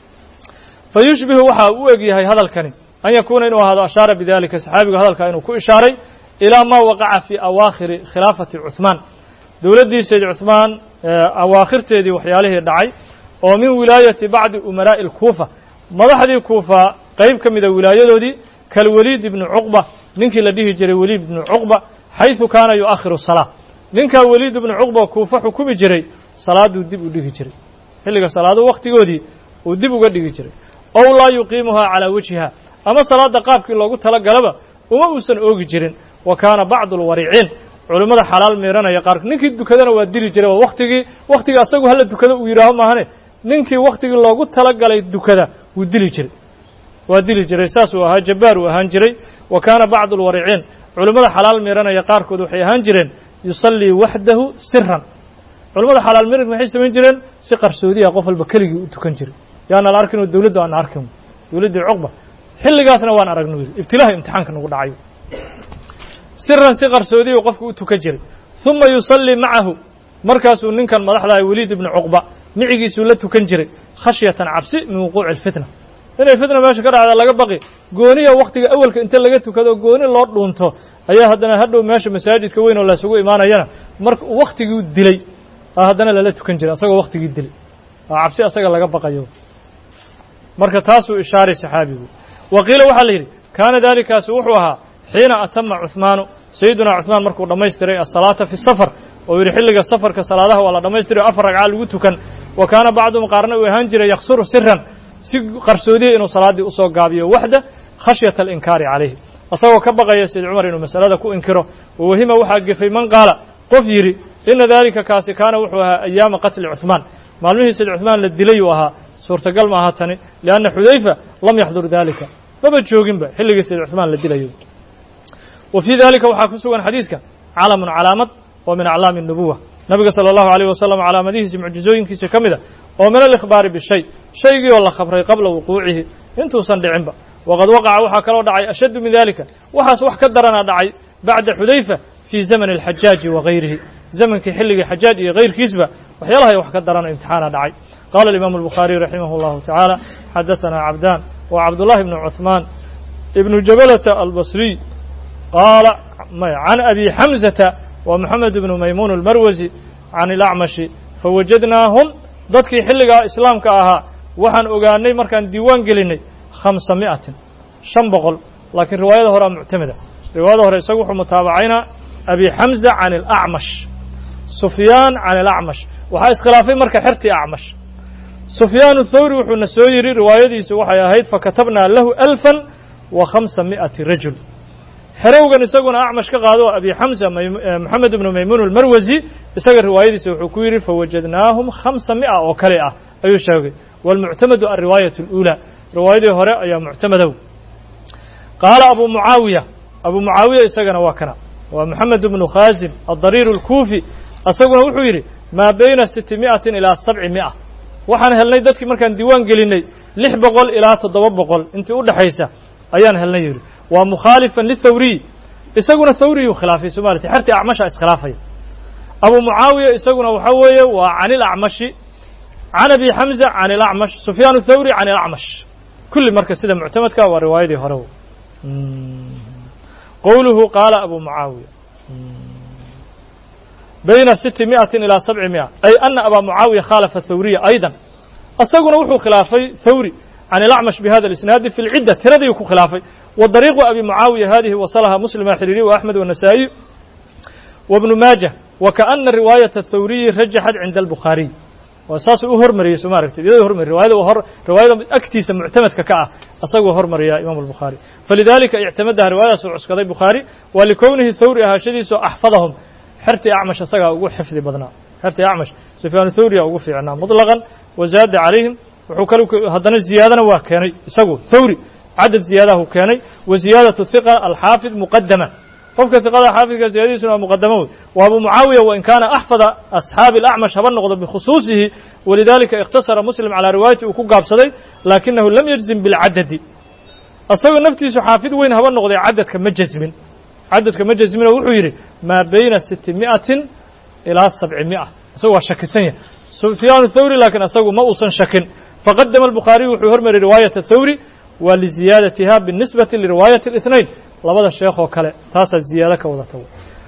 fayushbihu waxa u eg yahay hadalkani an yakuuna inuu ahaado ashaara bidalika saxaabigu hadalkaa inuu ku ishaaray ilaa maa waqaca fii awaakhiri khilaafati cuhmaan dowladdii sayd cuhmaan awaakhirteedii waxyaalihii dhacay oo min wilaayati bacdi umaraa'i alkuufa madaxdii kuufa qayb ka mida wilaayadoodii kalwaliid ibni cuqba ninkii la dhihi jiray weliid ibnu cuqba xayثu kaana yu'akhiru salaa ninkaa weliid ibnu cuqba kuufa xukumi jiray salaaduu dib u dhigi jiray xilliga salaado wakhtigoodii uu dib uga dhigi jiray ow laa yuqiimuhaa calaa wajhiha ama salaadda qaabkii loogu tala galaba uma uusan oogi jirin wa kaana bacdu alwariciin culimmada xalaal miiranaya qaar ninkii dukadana waa dili jiray waa waktigii waktigii asagu hala dukado uu yidhaaho maahane ninkii waktigii loogu talagalay dukada wuu dili jiray waa dili jiray saasuu ahaa jabbaar uu ahaan jiray wa kaana bacdu alwariciin culimmada xalaal miiranaya qaarkood waxay ahaan jireen yusallii waxdahu siran culimmada xalaal miranka maxay samayn jireen si qarsoodiya qof walba keligii u tukan jiray yaana la arkin oo dowladdu aan arkin dowladdii cuqba xilligaasna waan aragno yidhi ibtilaaha imtixaanka nagu dhacayo siran si qarsoodiya qofku u tukan jiray uma yusallii macahu markaasuu ninkan madaxdaha weliid ibnu cuqba micigiisuu la tukan jiray khashyatan cabsi min wuquuci alfitna inay fitna meesha ka dhacda laga baqi gooniya waktiga awalka inta laga tukado gooni loo dhuunto ayaa haddana hadhow meesha masaajidka weyn oo laysugu imaanayana marka waktigii dilay haddana lala tukan jiray asagoo waktigii dilay waa cabsi asaga laga baqayo marka taasuu ishaaray saxaabigu wa qiila waxaa la yidhi kaana daalikaasi wuxuu ahaa xiina atama cuhmaanu sayidunaa cuhmaan markuu dhammaystiray asalaata fi safar oo yidhi xilliga safarka salaadaha waa la dhammaystiray o afar ragca lagu tukan wa kaana bacduhum qaarna uu ahaan jiray yaksuru siran si qarsoodiya inuu salaaddii usoo gaabiyo waxda khashyata alinkaari calayhi asagoo ka baqaya sayid cumar inuu masalada ku inkiro wawahima waxaa gefay man qaala qof yidhi ina daalika kaasi kaana wuxuu ahaa ayaama qatli cuhmaan maalmihii sayid cuhmaan la dilay uu ahaa suurtagal ma aha tani lianna xudayfa lam yaxdur daalika maba jooginba xilligii sayid cuhmaan la dilayo wa fii dalika waxaa ku sugan xadiiska calamun calaamad oo min aclaami الnubuwa nabiga salى اllahu عalيه wasalam calaamadihiisi mucjizooyinkiisa ka mida oo min alikhbaari bishay shaygii oo la khabray qabla wuquucihi intuusan dhicinba waqad waqaca waxaa kaloo dhacay ashaddu min dalika waxaas wax ka darana dhacay bacda xudayfa fii zamani اlxajaaji wa gayrihi zamankii xilligii xajaaj iyo kayrkiisba waxyaalahay wax ka darano imtixaana dhacay qala alimaamu الbukhaariي raximah اllahu tacaala xadaثana cabdaan wa cabdullahi bnu cuثmaan ibnu jabalata albasriy qaala can abi xamzata wa moxamed bnu maymuun almarwasi can ilacmashi fawajadnaahum dadkii xilligaa islaamka ahaa waxaan ogaanay markaan diiwaan gelinay khamsa mi'atin shan boqol laakiin riwaayada horea muctamida riwaayada hore isagu wuxuu mutaabacaynaa abi xamza can ilacmash sufyaan can ilacmash waxaa iskhilaafay marka xertii acmash sufyaan thawri wuxuuna soo yidhi riwaayadiisu waxay ahayd fakatabnaa lahu alfan wa khamsa mi'ati rajul xerowgan isaguna acmash ka qaado abi xamza moxamed ibnu maymuun almarwasi isaga riwaayadiisa wuxuu ku yidhi fawajadnaahum khamsa mi'a oo kale ah ayuu sheegay waalmuctamadu alriwaayat اluulaa riwaayadii hore ayaa muctamadow qaala abu mucaawiya abu mucaawiya isagana waa kana waa moxamed ibnu khaasim adariir اlkuufi isaguna wuxuu yidhi maa bayna siti mi'atin ilaa sabci mi'a waxaan helnay dadkii markaan diiwaan gelinay lix boqol ilaa toddoba boqol intii u dhexaysa ayaan helnay yidhi waa mukhaalifan lithawriy isaguna thawriyuu khilaafay somaliti xertii acmasha iskhilaafaya abu mucaawiya isaguna waxa weeye waa can ilacmashi can abi xamza can ilacmash sufyaan thawri can ilacmash kulli marka sida muctamadka waa riwaayadii hore qowluhu qaala abu mucaawiya bayna siti mi'atin ilaa sabci mi'a ay ana abaa mucaawiya khaalafa thawriya aydan isaguna wuxuu khilaafay thawri can ilacmash bihada اlisnaadi fi lcidda tiradii ku khilaafay wa dariiqu abi mucaawiya hadihi wasalaha muslima xiriiriy wa axmed wanasaa'iy wa bnu maajah wa kaana riwaayata athawriyi rajaxat cinda albukhaariy waa saasuu u hormariyey soo ma aragtid iyadoo hormariy riwaayada hor riwaayada agtiisa muctamadka ka ah asaguu hormariyaa imaamu albukhaari falidalika ictamadaha riwaayadaas uu cuskaday bukhaari waa likownihi thawri ahaashadiisu axfadahum xertii acmash asagaa ugu xifdi badnaa xertii acmash sufyaan thawriya ugu fiicnaa muطlaqan wazaada calayhim wuxuu kal haddana ziyaadana waa keenay isagu thawri cadad ziyaadahu keenay wa ziyaadaة hiqa alxaafid muqadama qofka hiqada xaafidka ziyadadiisuna waa muqadamo wey wa abu mucaawiya wain kaana axfada asxaabi اlacmash haba noqdo bikhusuusihi walidalika ikhtasara muslim calaa riwaayati uu ku gaabsaday laakinahu lam yajzim bilcadadi asagoo naftiisu xaafid weyn haba noqday cadadka ma jazmin cadadka ma jazmino wuxuu yidhi maa bayna siti mi'atin ilaa sabci mi'a isagu waa shakisan yahay sufyaan thawri laakiin asagu ma uusan shakin faqadama albukhaariyu wuxuu hormariyay riwaayata thawri waa liziyaadatiha binisbati liriwaayati الاثnayn labada sheekoo kale taasaa ziyaado ka wadata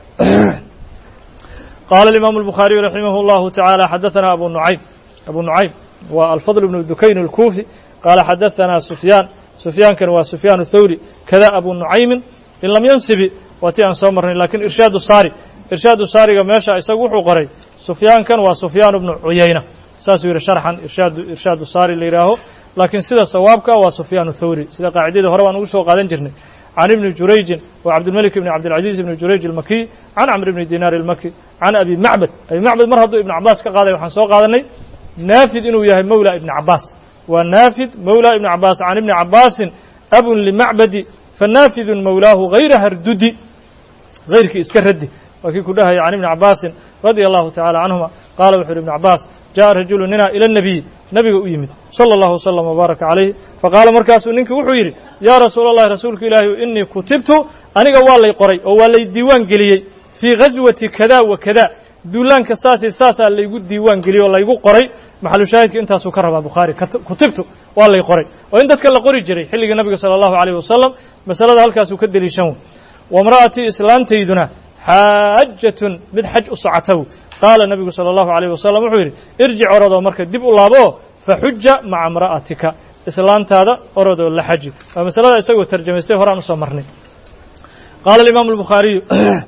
qaala الimaamu الbukhaariyu raximah اllahu taعaalى xadaثana abu nucaym abu nucaym waa alfadl bnu dukayn اlkuufi qaala xadaثana sufyaan sufyaankan waa sufyaan thawri kada abu nucaymin in lam yansibi waa ti aan soo marnay lakin irshaadu saari irshaadu saariga meesha isagu wuxuu qoray sufyaankan waa sufyaan bnu cuyayna saasuu yidhi sharxan irshaad irshaadu saari la yidhaaho laakiin sida sawaabka waa sufyaan thawri sida qaacidadii hore baan ugu soo qaadan jirnay can ibni jurayjin wa cabdilmalik ibni cabdilcaziiz ibni jurayj almakiy can camr ibni dinaar almaki can abi macbad abi macbad mar hadduu ibni cabaas ka qaaday waxaan soo qaadanay naafid inuu yahay mawla ibni cabaas waa naafid mawla ibni cabaas can ibni cabaasin abun limacbadi fanaafidun mawlaahu hayra hardudi hayrkii iska raddi waa kii ku dhahaya can ibni cabaasin radia allahu tacala canhuma qaala wuxu uhi ibnu cabaas jaءa rajulu nina ila الnabiy nabiga u yimid salى اllahu wslm wbaaraka calayh faqaala markaasuu ninkii wuxuu yidhi yaa rasuula اllahi rasuulka ilaahi inii kutibtu aniga waa lay qoray oo waa lay diiwaan geliyey fii gaswati kada wa kada duulaanka saasi saasaa laygu diiwaan geliyey oo laygu qoray maxalushaahidka intaasuu ka rabaa bukhaari kutibtu waa lay qoray oo in dadka la qori jiray xilligii nabiga salى اllahu عalيyh wasalam masalada halkaasuu ka deliishan wamra'atii islaantayduna xaajatun mid xaj u socotaw qaala nabigu salى اllahu عalيyh wasalam wuxuu yidhi irjic orodoo marka dib u laabo faxuja maca imra'atika islaantaada orodoo la xaji waa masalada isagoo tarjamaystay horaan usoo marnay qaala alimaamu albukhaariyu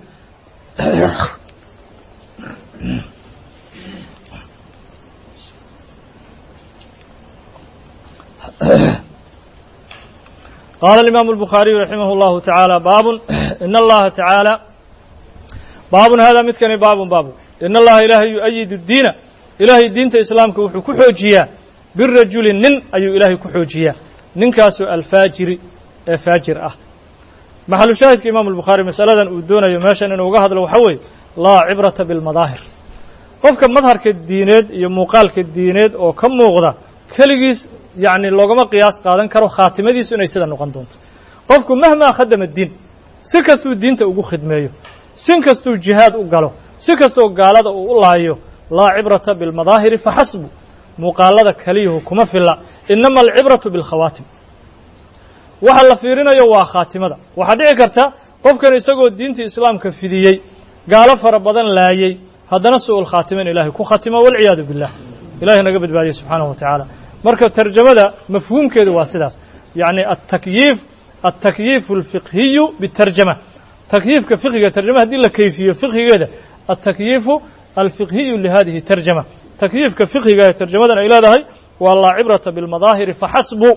qaala alimaamu albukhaariyu raximah اllahu tacaala baabun in allaha tacaala baabun hada midkani baabun baabu in allaha ilaahay yu-ayidu diina ilaahay diinta islaamka wuxuu ku xoojiyaa birajuli nin ayuu ilaahay ku xoojiyaa ninkaasoo alfaajiri ee faajir ah maxalu shaahidka imaamu albukhaari masaladan uu doonayo meeshan inuu uga hadlo waxaa weeye laa cibrata bilmadaahir qofka madharka diineed iyo muuqaalka diineed oo ka muuqda keligiis yacni loogama qiyaas qaadan karo khaatimadiisu inay sida noqon doonto qofku mahmaa khadama diin si kastuu diinta ugu khidmeeyo si kastuu jihaad u galo si kastoo gaalada uu u laayo laa cibrata bilmadaahiri faxasbu muuqaalada keliyuhu kuma filla inama alcibratu bilkhawaatim waxa la fiirinayo waa khaatimada waxaa dhici karta qofkan isagoo diintii islaamka fidiyey gaalo fara badan laayey haddana su-ul khaatimo in ilaahay ku khatimo walciyaadu billah ilahay naga badbaadiye subxaanahu wa tacaala marka tarjamada mafhuumkeedu waa sidaas yacni atakyiif altakyiifu alfiqhiyu bitarjama takyiifka fiqhiga tarjama haddii la kayfiyo fiqhigeeda altakyiifu alfiqhiyu lihadihi tarjama takyiifka fiqhiga ee tarjamadan ay leedahay waa laa cibrata bilmadaahiri faxasbu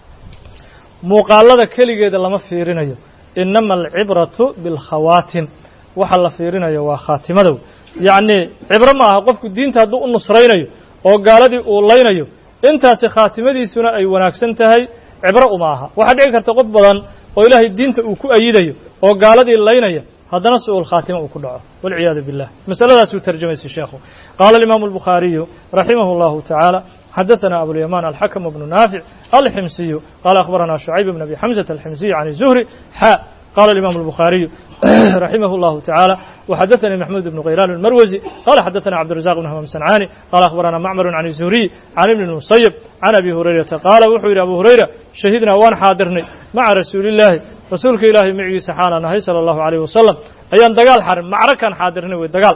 muuqaalada keligeeda lama fiirinayo inama alcibratu bilkhawaatim waxa la fiirinayo waa khaatimadow yacnii cibro ma aha qofku diinta hadduu u nusraynayo oo gaaladii uu laynayo intaasi khaatimadiisuna ay wanaagsan tahay cibro uma aha waxaa dhici karta qof badan oo ilaahay diinta uu ku ayidayo oo gaaladii laynaya haddana su-ul khaatima uu ku dhaco walciyaadu billah masaladaasuu tarjamaysay sheekhu qaala alimaamu albukhaariyu raximah اllahu tacaala xadaثana abulyamaan alxakm bnu naafic alximsiyu qaala akhbarana shucayb bn abi xamزة alximsiyu can zuhri xa qala alimaamu albukhaariyu raximah اllahu tacaala وxadaثanii maxmuud bn khaylaan اlmarwasi qala xadaثana cabdirazaq bn hmam sancani qala akhbarana macmar can الzuhriy can ibn اmusayb can abi hurayrata qaala wuxuu yidhi abu hurayra shahidnaa waan xaadirnay maca rasuuli اllaahi rasuulka ilaahay micigiisa xaalaan ahay salى اllahu عalيyh wasalam ayaan dagaal xarin macrakaan xaadirnay wey dagaal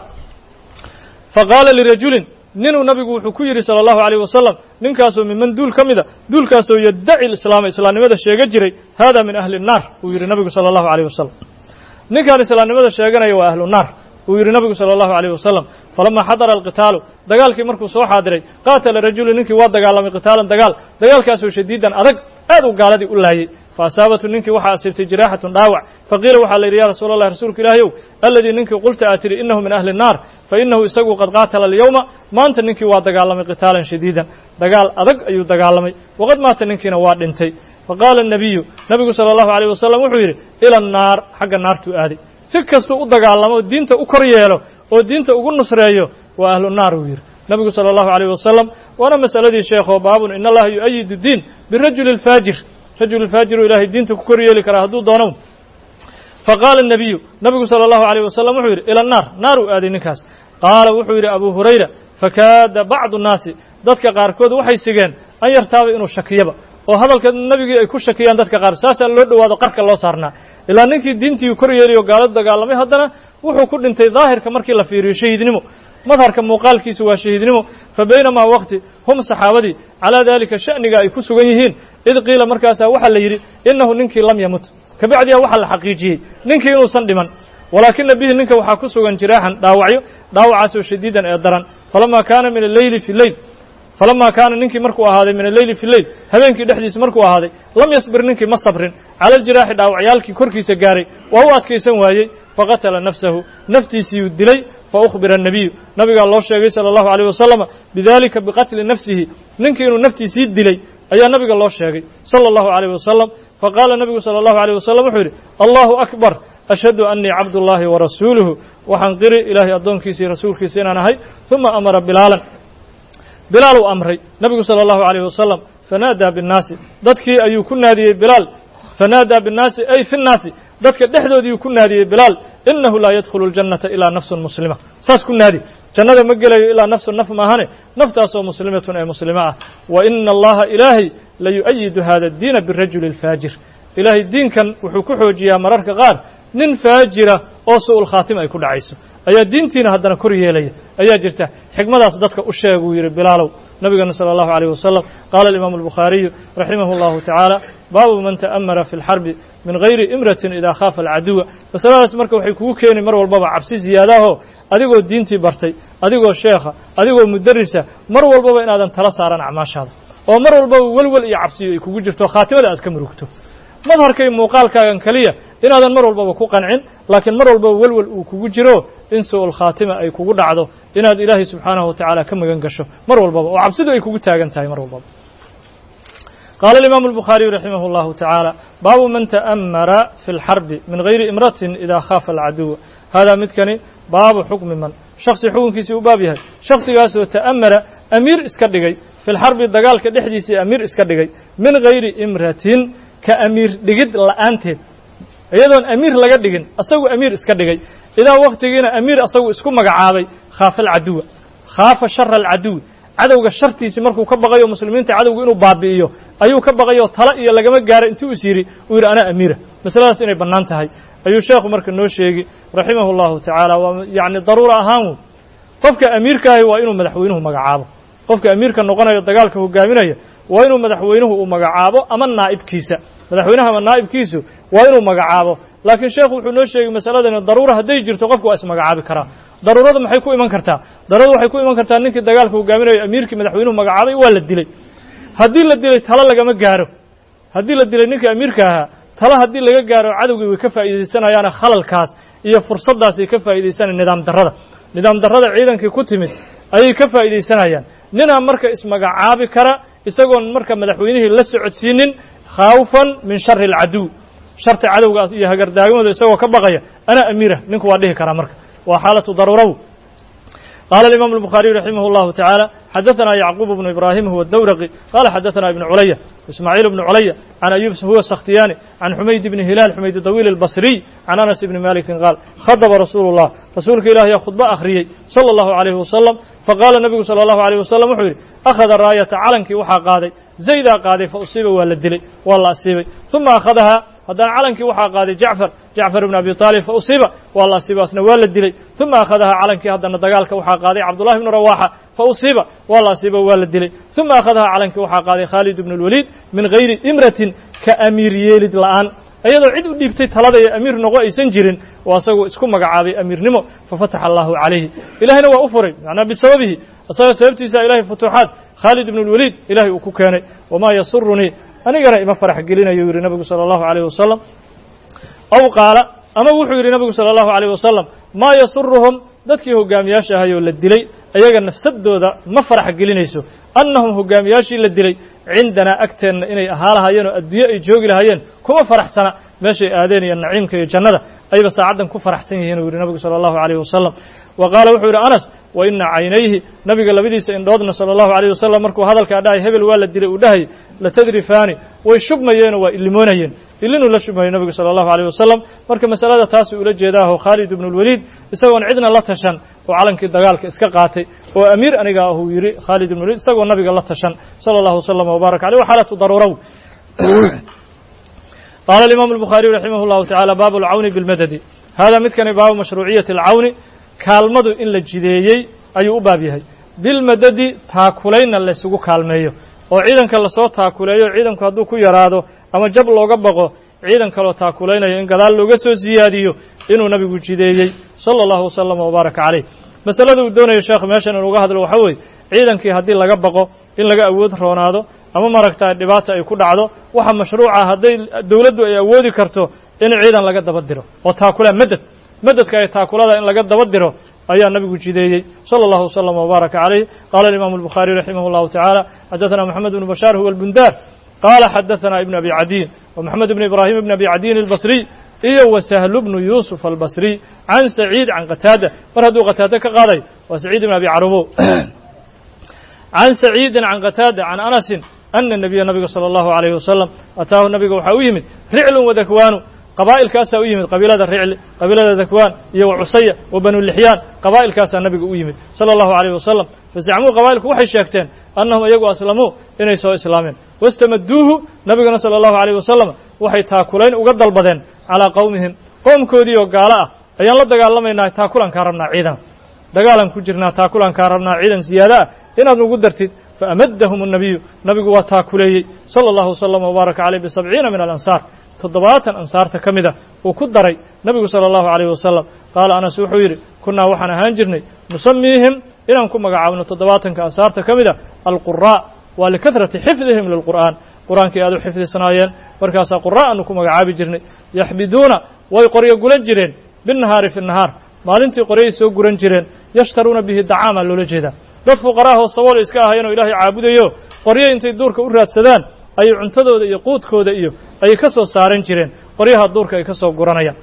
faqaala lirajulin ninuu nabigu wuxuu ku yidhi salى اllahu عalيyh wasalam ninkaasoo miman duul ka mida duulkaasoo yaddaci islaama islaamnimada sheega jiray hada min ahli الnaar uu yidhi nabigu salى اllahu عalيyh wasalam ninkaan islaamnimada sheeganaya waa ahlu naar uu yidhi nabigu salى اllahu عalيyh wasalam falama xadara alqitaalu dagaalkii markuu soo xaadiray qaatala rajulu ninkii waa dagaalamay qitaalan dagaal dagaalkaasoo shadiidan adag aad uu gaaladii u laayey faasaabathu ninkii waxaa asiibtay jiraaxatun dhaawac faqiila waxaa la yidhi ya rasuula allah rasuulka ilaahayow aladii ninkii qulta aad tidhi inahu min ahli الnaar fainahu isagu qad qaatala alyowma maanta ninkii waa dagaalamay qitaalan shadiidan dagaal adag ayuu dagaalamay waqad maata ninkiina waa dhintay faqaala الnabiyu nabigu salى اllahu عalيyh wasalam wuxuu yidhi ila الnaar xagga naartuu aaday si kastuu u dagaalamo oo diinta u kor yeelo oo diinta ugu nusreeyo waa ahlu naar uu yidhi nabigu salى اllahu عalيyh wasalam waana masaladii sheekho baabun in allaha yu-ayidu diin birajuli اlfaajir rajul faajiru ilaahay diinta ku kor yeeli karaa hadduu doono faqaala الnabiyu nabigu salى اllahu عalيyh wasalam wuxuu yidhi ila الnaar naar uu aaday ninkaas qaala wuxuu yidhi abu hurayra fakaada bacdu الnaasi dadka qaarkood waxay sigeen an yartaaba inuu shakiyaba oo hadalka nebigii ay ku shakiyaan dadka qaar saasaa loo dhowaado qarka loo saarnaa ilaa ninkii diintii kor yeeliyo gaaladu dagaalamay haddana wuxuu ku dhintay daahirka markii la fiiriyo shahiidnimo madharka muuqaalkiisu waa shahiidnimo fa baynamaa waqti hum saxaabadii calaa daalika sha'niga ay ku sugan yihiin id qiila markaasaa waxaa la yidhi innahu ninkii lam yamut kabacdiya waxaa la xaqiijiyey ninkii inuusan dhiman walaakina bihi ninka waxaa ku sugan jiraaxan dhaawacyo dhaawacaasoo shadiidan ee daran falamaa kaana min alleyli fi leyl falamaa kaana ninkii markuu ahaaday min alleyli fi leyl habeenkii dhexdiisa markuu ahaaday lam yasbir ninkii ma sabrin cala aljiraaxi dhaawacyaalkii korkiisa gaaray waa u adkaysan waayey faqatala nafsahu naftiisiiyuu dilay faukhbira annabiyu nabigaa loo sheegay sala allahu alayh wasalama bidalika biqatli nafsihi ninkii inuu naftiisii dilay ayaa nabiga loo sheegay sala allahu alayh wasalam faqaala nabigu sala allahu alayh wasalam wuxuu yidhi allahu akbar ashhadu annii cabdullaahi wa rasuuluhu waxaan qiri ilaahay addoonkiisa iyo rasuulkiisa inaan ahay uma amara bilaalan bilaal uu amray nabigu sala allahu alayh wasalam fanaadaa binnaasi dadkii ayuu ku naadiyey bilaal fanaadaa binnaasi ay fi nnaasi dadka dhexdoodiiuu ku naadiyey bilaal inahu laa yadkhulu ljannata ilaa nafsun muslima saas ku naadi jannada ma gelayo ilaa nafsun naf maahane naftaasoo muslimatun ee muslimo ah wa ina allaha ilaahay la yu'ayidu hada addiina birajuli alfaajir ilaahay diinkan wuxuu ku xoojiyaa mararka qaar nin faajira oo su'ul khaatima ay ku dhacayso ayaa diintiina haddana kor yeelaya ayaa jirta xikmadaas dadka u sheeg uu yidhi bilaalow nabigana sala allahu alayh wasalam qaala alimaamu albukhaariyu raximah allahu tacaala baabu man ta'amara fi lxarbi min gayri imratin idaa khaafa alcaduwa masaladaas marka waxay kugu keeni mar walbaba cabsi ziyaadaahoo adigoo diintii bartay adigoo sheekha adigoo mudarisa mar walbaba inaadan tala saaran acmaashaada oo mar walbaba welwel iyo cabsiyo ay kugu jirto khaatimada aad ka murugto madharkay muuqaalkaagan keliya inaadan mar walbaba ku qancin laakiin mar walbaba welwel uu kugu jiro in su'ul khaatima ay kugu dhacdo inaad ilaahay subxaanahu wa tacaala ka magan gasho mar walbaba oo cabsidu ay kugu taagan tahay mar walbaba qaala alimaamu albukhaariyu raximah allahu tacaala baabu man ta'amara fi lxarbi min gayri imratin idaa khaafa alcaduwa haadaa midkani baabu xukmi man shaksi xukunkiisii u baab yahay shaksigaasoo ta'amara amiir iska dhigay fi lxarbi dagaalka dhexdiisii amiir iska dhigay min gayri imratin ka amiir dhigid la'aanteed iyadoon amiir laga dhigin asagu amiir iska dhigay idaa wakhtigiina amiir asagu isku magacaabay khaafa alcaduwa khaafa shara alcaduwi cadowga shartiisii markuu ka baqayo muslimiinta cadowga inuu baabi'iyo ayuu ka baqayoo tala iyo lagama gaaro intuu is yidhi uu yidhi anaa amiira masaladaas inay bannaan tahay ayuu sheekhu marka noo sheegi raximahu allahu tacaala waa yacni daruura ahaan qofka amiirkaahi waa inuu madaxweynuhu magacaabo qofka amiirka noqonayo dagaalka hogaaminaya waa inuu madaxweynuhu uu magacaabo ama naa'ibkiisa madaxweynaha ama naa'ibkiisu waa inuu magacaabo laakiin sheekhu wuxuu noo sheegay masaladani daruura hadday jirto qofku waa ismagacaabi karaa daruurada maxay ku iman kartaa daruurada waxay ku iman kartaa ninkii dagaalka hogaaminayo amiirkii madaxweynuhu magacaabay waa la dilay haddii la dilay talo lagama gaaro haddii la dilay ninkii amiirka ahaa talo haddii laga gaaro cadowgii way ka faa'iidaysanayaana khalalkaas iyo fursaddaasay ka faa'iidaysanaya nidaam darrada nidaam darrada ciidankii ku timid ayay ka faa'iidaysanayaan ninaa marka ismagacaabi kara isagoon marka madaxweynihii la socodsiinin khaawfan min shari alcaduw sharta cadowgaas iyo hagardaagimooda isagoo ka baqaya anaa amiirah ninku waa dhihi karaa marka waa xaalatu daruuraw qaala alimaamu albukhaariyu raximah allahu tacaala xadaثana yacquub bnu ibraahim huwa dawraqi qala xadaثana ibnu culaya ismaaciil bnu culaya can ayub huwa sakhtiyaani can xumayd bni hilaal xumayd dawiil albasriy can anas ibni malikin qaal khadaba rasuulu اllah rasuulka ilaah yaa khudbo akhriyey salى اllahu alayhi wasalam faqaala nebigu salى allahu alayh wasalam wuxuu yidhi akhada raayata calankii waxaa qaaday zaydaa qaaday fa usiiba waa la dilay waa la asiibay uma akhadahaa haddana calankii waxaa qaaday jacfar jacfar ibn abi طaalib fa usiiba waa la asiiba asna waa la dilay uma akhadahaa calankii haddana dagaalka waxaa qaaday cabdullahi bnu rawaaxa fa usiiba waa la asiiba waa la dilay uma akhadahaa calankii waxaa qaaday khaalid ibn اlwaliid min gayri imratin ka amiir yeelid la'aan iyadoo cid u dhiibtay talada iyo amiir noqo aysan jirin oo asagoo isku magacaabay amiirnimo fafataxa allahu calayhi ilahayna waa u furay macnaa bisababihi asaga sababtiisa ilahay futuuxaad khaalid ibn اlwaliid ilahay uu ku keenay wamaa yasurunii anigana ima farax gelinayo yidhi nabigu salى allahu alayh wasalam aw qaala ama wuxuu yidhi nabigu salى allahu alayh wasalam maa yasuruhum dadkii hogaamiyaasha ahayoo la dilay ayaga nafsadooda ma farax gelinayso annahum hogaamiyaashii la dilay cindanaa agteenna inay ahaa lahaayeen oo adduunye ay joogi lahaayeen kuma faraxsana meeshay aadeen iyo naciimka iyo jannada ayba saacaddan ku faraxsan yihiin uu yidhi nabigu salى allahu alayh wasalam wa qaala wuxuu yidhi anas wa ina caynayhi nabiga labadiisa indhoodna salى allahu alayh wasalam markuu hadalkaa dhahay hebel waa la dilay uu dhahay latadrifaani way shubmayeenoo waa illimoonayeen illinuu la shubmayey nabigu salى allahu alayh wasalam marka masalada taasuu ula jeedaaho khaalid ibnu اlwaliid isagoon cidna la tashan oo calankii dagaalka iska qaatay oo amiir aniga ahuu yidhi khaalid ibnu waliid isagoo nabiga la tashan salى allahu wasalam wbaarak aleyh wa xaalatu daruuraw qaala alimaamu albukhaariyu raximah اllahu tacaala baabu alcawni bilmadadi hada midkani baabu mashruuciyati alcawni kaalmadu in la jideeyey ayuu u baab yahay bilmadadi taakulaynna laysugu kaalmeeyo oo ciidanka lasoo taakuleeyo ciidanku hadduu ku yaraado ama jab looga baqo ciidan kaloo taakulaynayo in gadaal looga soo siyaadiyo inuu nabigu jideeyey sala allahu wasalama wbaaraka caleyh masalada uu doonayo sheekhu meeshan inuga hadlo waxaa weeye ciidankii haddii laga baqo in laga awood roonaado ama maragtaa dhibaata ay ku dhacdo waxa mashruuca hadday dowladdu ay awoodi karto in ciidan laga daba diro oo taakula madad madadka ay taakulada in laga daba diro ayaa nabigu jideeyey salى اllahu wslm wbaaraka calayh qala imam الbukhariي raximah اllahu taعalى xadaثna moxamed bn bashaar huwa اlbundar qala xadaثna ibn abi cadiin ومحamed bn ibrahim bn abi cadiin الbصriy iyo وsahlu bnu yusuf albصriy can saciid can qataada mar hadduu qataada ka qaaday waa saciid ibn abi carubo can saciidi can qataada can anasin ana nabiya nabiga salى اllahu عalayh wasalam ataahu nabiga waxaa u yimid riclu wadakwaanu qabaa'ilkaasaa u yimid qabiilada ricli qabiilada dakwaan iyo wa cusaya wa banu lixyaan qabaa'ilkaasaa nabiga u yimid sala allahu alayh wasalam fazacmuu qabaa'ilku waxay sheegteen annahum iyagu aslamuu inay soo islaameen wastamaduuhu nabigana sala allahu alayh wasalam waxay taakulayn uga dalbadeen calaa qowmihim qowmkoodii oo gaalo ah ayaan la dagaalamaynaa taakulankaa rabnaa ciidan dagaalan ku jirnaa taakulankaa rabnaa ciidan siyaada ah inaad nugu dartid faamadahum الnabiyu nabigu waa taakuleeyey salى اllahu wslm wbaaraka caleyh bisabciina min alansaar toddobaatan ansaarta ka mid a uu ku daray nebigu salى اllahu عalيyh wasalam qaala anas wuxuu yidhi kunnaa waxaan ahaan jirnay nusamiihim inaan ku magacaabno toddobaatanka ansaarta ka mid a alquraaء waa likahrati xifdihim lilqur'aan qur'aankii aad u xifdisnaayeen markaasaa qura' aanu ku magacaabi jirnay yaxbiduuna way qoryo gulan jireen binnahaari fi nahaar maalintii qoryay soo guran jireen yashtaruuna bihi dacaama loola jeedaa dad fuqaraahoo sabool iska ahayenoo ilaahay caabudayo qoryo intay duurka u raadsadaan ayay cuntadooda iyo quudkooda iyo ayay ka soo saaran jireen qoryaha duurka ay ka soo guranayaan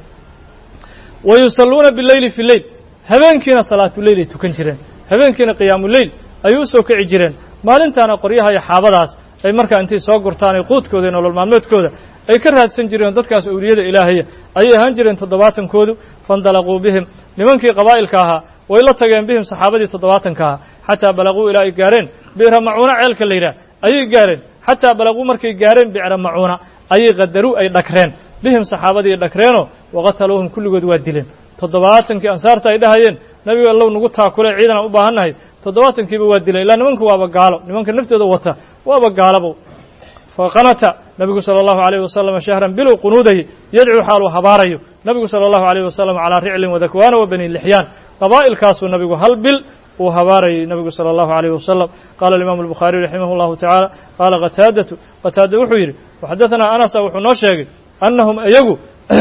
wa yusalluuna bileyli fi leyl habeenkiina salaatuleyl ay tukan jireen habeenkiina qiyaamuleyl ayay u soo kici jireen maalintaana qoryaha iyo xaabadaas ay markaa intay soo gurtaan ay quudkooda iyo nolol maalmeedkooda ay ka raadsan jireen dadkaas awliyada ilaahaya ayay ahaan jireen toddobaatankoodu faindalaquu bihim nimankii qabaa'ilka ahaa way la tageen bihim saxaabadii toddobaatanka ahaa xataa balaquu ilaa ay gaareen bi'ra macuuna ceelka la yidhaah ayay gaareen xataa balaquu markay gaareen bicra macuuna ayay qadaru ay dhagreen bihim saxaabadii dhagreenoo waqataluuhum kulligood waa dileen toddobaatankii ansaarta ay dhahayeen nabiga allow nagu taakule ciidan aan u baahannahay toddobaatankiiba waa dileen ilaa nimanka waaba gaalo nimanka naftooda wata waaba gaalabo faqanata nabigu salى اllahu عalيh wasalam shahran biluu qunuudayi yadcuu xaaluu habaarayo nabigu salى اllahu عalيh wasalam calىa riclin wadakwaana wa bani lixyaan qabaa'ilkaasuu nabigu hal bil uu habaarayay nabigu salى اllahu عalيh wasalam qala imam الbukhaariي raximah اllahu taعaalى qaala qataadatu qataada wuxuu yidhi waxadaثanaa anasa wuxuu noo sheegay annahum iyagu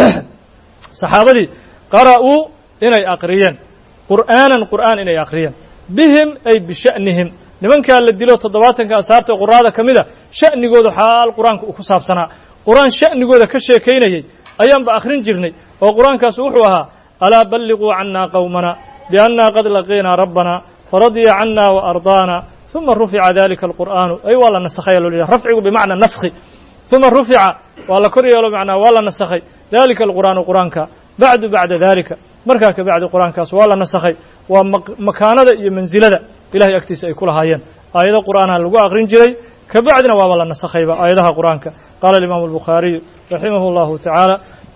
saxaabadii qara'uu inay aqriyeen qur'aanan qur'aan inay aqriyeen bihim ay bisha'nihim nimankaa la dilo toddobaatanka ansaarta quraada ka mid a sha'nigooda xaal qur-aanka uu ku saabsanaa qur-aan sha'nigooda ka sheekaynayay ayaanba akhrin jirnay oo qur-aankaas wuxuu ahaa alaa balliquu cannaa qowmana biannaa qad laqiinaa rabbana faradiya cannaa wa ardaana uma rufica dalika alqur'aanu ay waa la nasakhaya loo jeeda rafcigu bimacna naskhi uma rufica waa la kor yeelo macnaa waa la nasakhay dalika alqur'aanu qur-aanka bacdu bacda dalika markaa ka bacdi qur-aankaas waa la nasakhay waa makaanada iyo mansilada ilahay agtiisa ay ku lahaayeen aayado qur'aanha lagu aqrin jiray ka bacdina waaba la nasakhayba aayadaha qur'aanka qaala alimaamu albukhaariyu raximah اllahu tacaala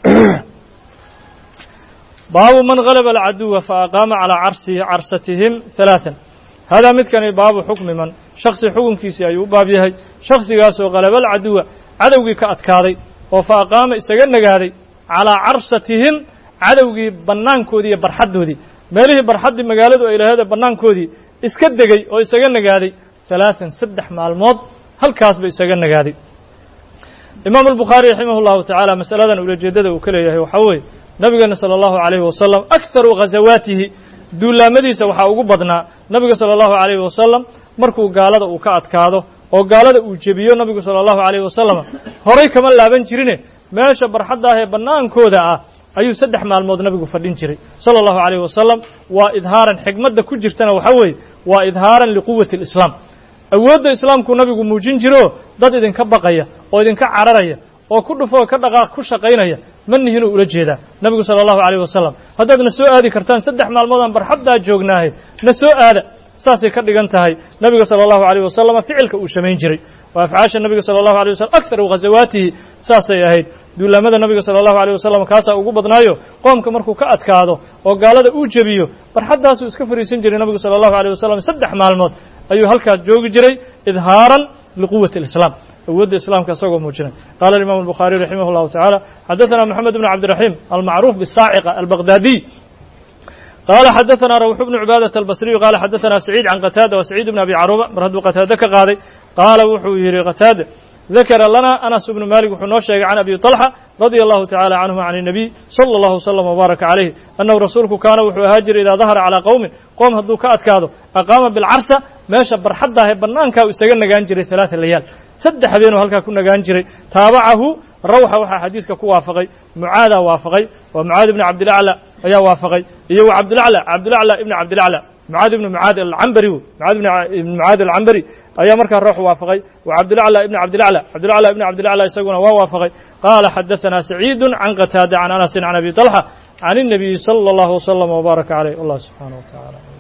baabu man galaba alcaduwa faaqaama calaa carsihi carsatihim halaatan haadaa midkani baabu xukmi man shaksi xukunkiisii ayuu u baab yahay shaksigaasoo galaba alcaduwa cadowgii ka adkaaday oo fa aqaama isaga nagaaday calaa carsatihim cadowgii bannaankoodii iyo barxaddoodii meelihii barxaddii magaaladu ay laheeda bannaankoodii iska degey oo isaga nagaaday halaatan saddex maalmood halkaasba isaga nagaaday imaamu albukhaari raximah llahu tacaala masaladan ulajeeddada uu ka leeyahay waxaa weeye nabigeena sala allahu calayhi wasalam akharu ghasawaatihi duulaamadiisa waxaa ugu badnaa nabiga sala allahu calayhi wasalam markuu gaalada uu ka adkaado oo gaalada uu jebiyo nabigu sala allahu calayhi wasalam horay kama laaban jirine meesha barxadda ah ee bannaankooda ah ayuu saddex maalmood nabigu fadhin jiray sala allahu calayhi wasalam waa idhaaran xigmadda ku jirtana waxaa weeye waa idhaaran liquwati alislaam awoodda islaamku nabigu muujin jiro dad idinka baqaya oo idinka cararaya oo ku dhufoo ka dhaqaaq ku shaqaynaya ma nihinuu ula jeedaa nabigu sala allahu calayh wasalam haddaad na soo aadi kartaan saddex maalmoodaan barxaddaa joognaahe na soo aada saasay ka dhigan tahay nabiga sala allahu calayh wasalam ficilka uu samayn jiray waa afcaasha nabiga sala allahu alay wasalam akharu ghasawaatihi saasay ahayd duulaamada nabiga sala allahu alayh wasalam kaasaa ugu badnaayo qoomka markuu ka adkaado oo gaalada uu jebiyo barxaddaasuu iska fariisan jiray nabigu sala allahu alيh wasalam saddex maalmood ayuu halkaas joogi jiray idhaaran liquwati اlislaam awoodda islaamka isagoo muujinay qaala alimam الbukhaariي raximah اllahu taعala xadaثana moxamed bn cabdiraxim almacruuf bisaaciqa albaqdaadiy قال xdثna روح بن عباadة البصري قال xdثna سعيد عن qتاadة وسعيد بن أبي cروبة mar hadduu qتاadة ka qaaday qaala wuxuu yihi qتاadة ذakra lana أنس بن mالك wuxuu noo sheegay عن أبي طلحة رضي الله تعالى عنه عن النبي صلى الله وسلم وبارك عليه أنه rasuulku kaana wuxuu ahaa jiray إdaa ظahر calىa qowmin qoom hadduu ka adkaado أqاama بالcarsa meesha barxaddaah ee banaanka u isaga nagaan jiray ثaلaثa layaal saddex habeenuu halkaa ku nagaan jiray taabacahu rawxa waxaa xadiiska ku waafaqay mucaadaa waafaqay waa mucaad ibni cabdilacla ayaa waafaqay iyo wa cabdilacla cabdilacla ibni cabdilacla mucaad ibni mucaad alcambari wey mucaad ibni mucaad alcambari ayaa markaa ruux waafaqay wa cabdilacla ibni cabdilacla cabdilacla ibni cabdilacla isaguna waa waafaqay qaala xadaثana saciidu can qataada can anasin can abi طalxa can الnabiyi salى اllahu وslm وbaaraka عaleyh allah subxaanaه wa taعala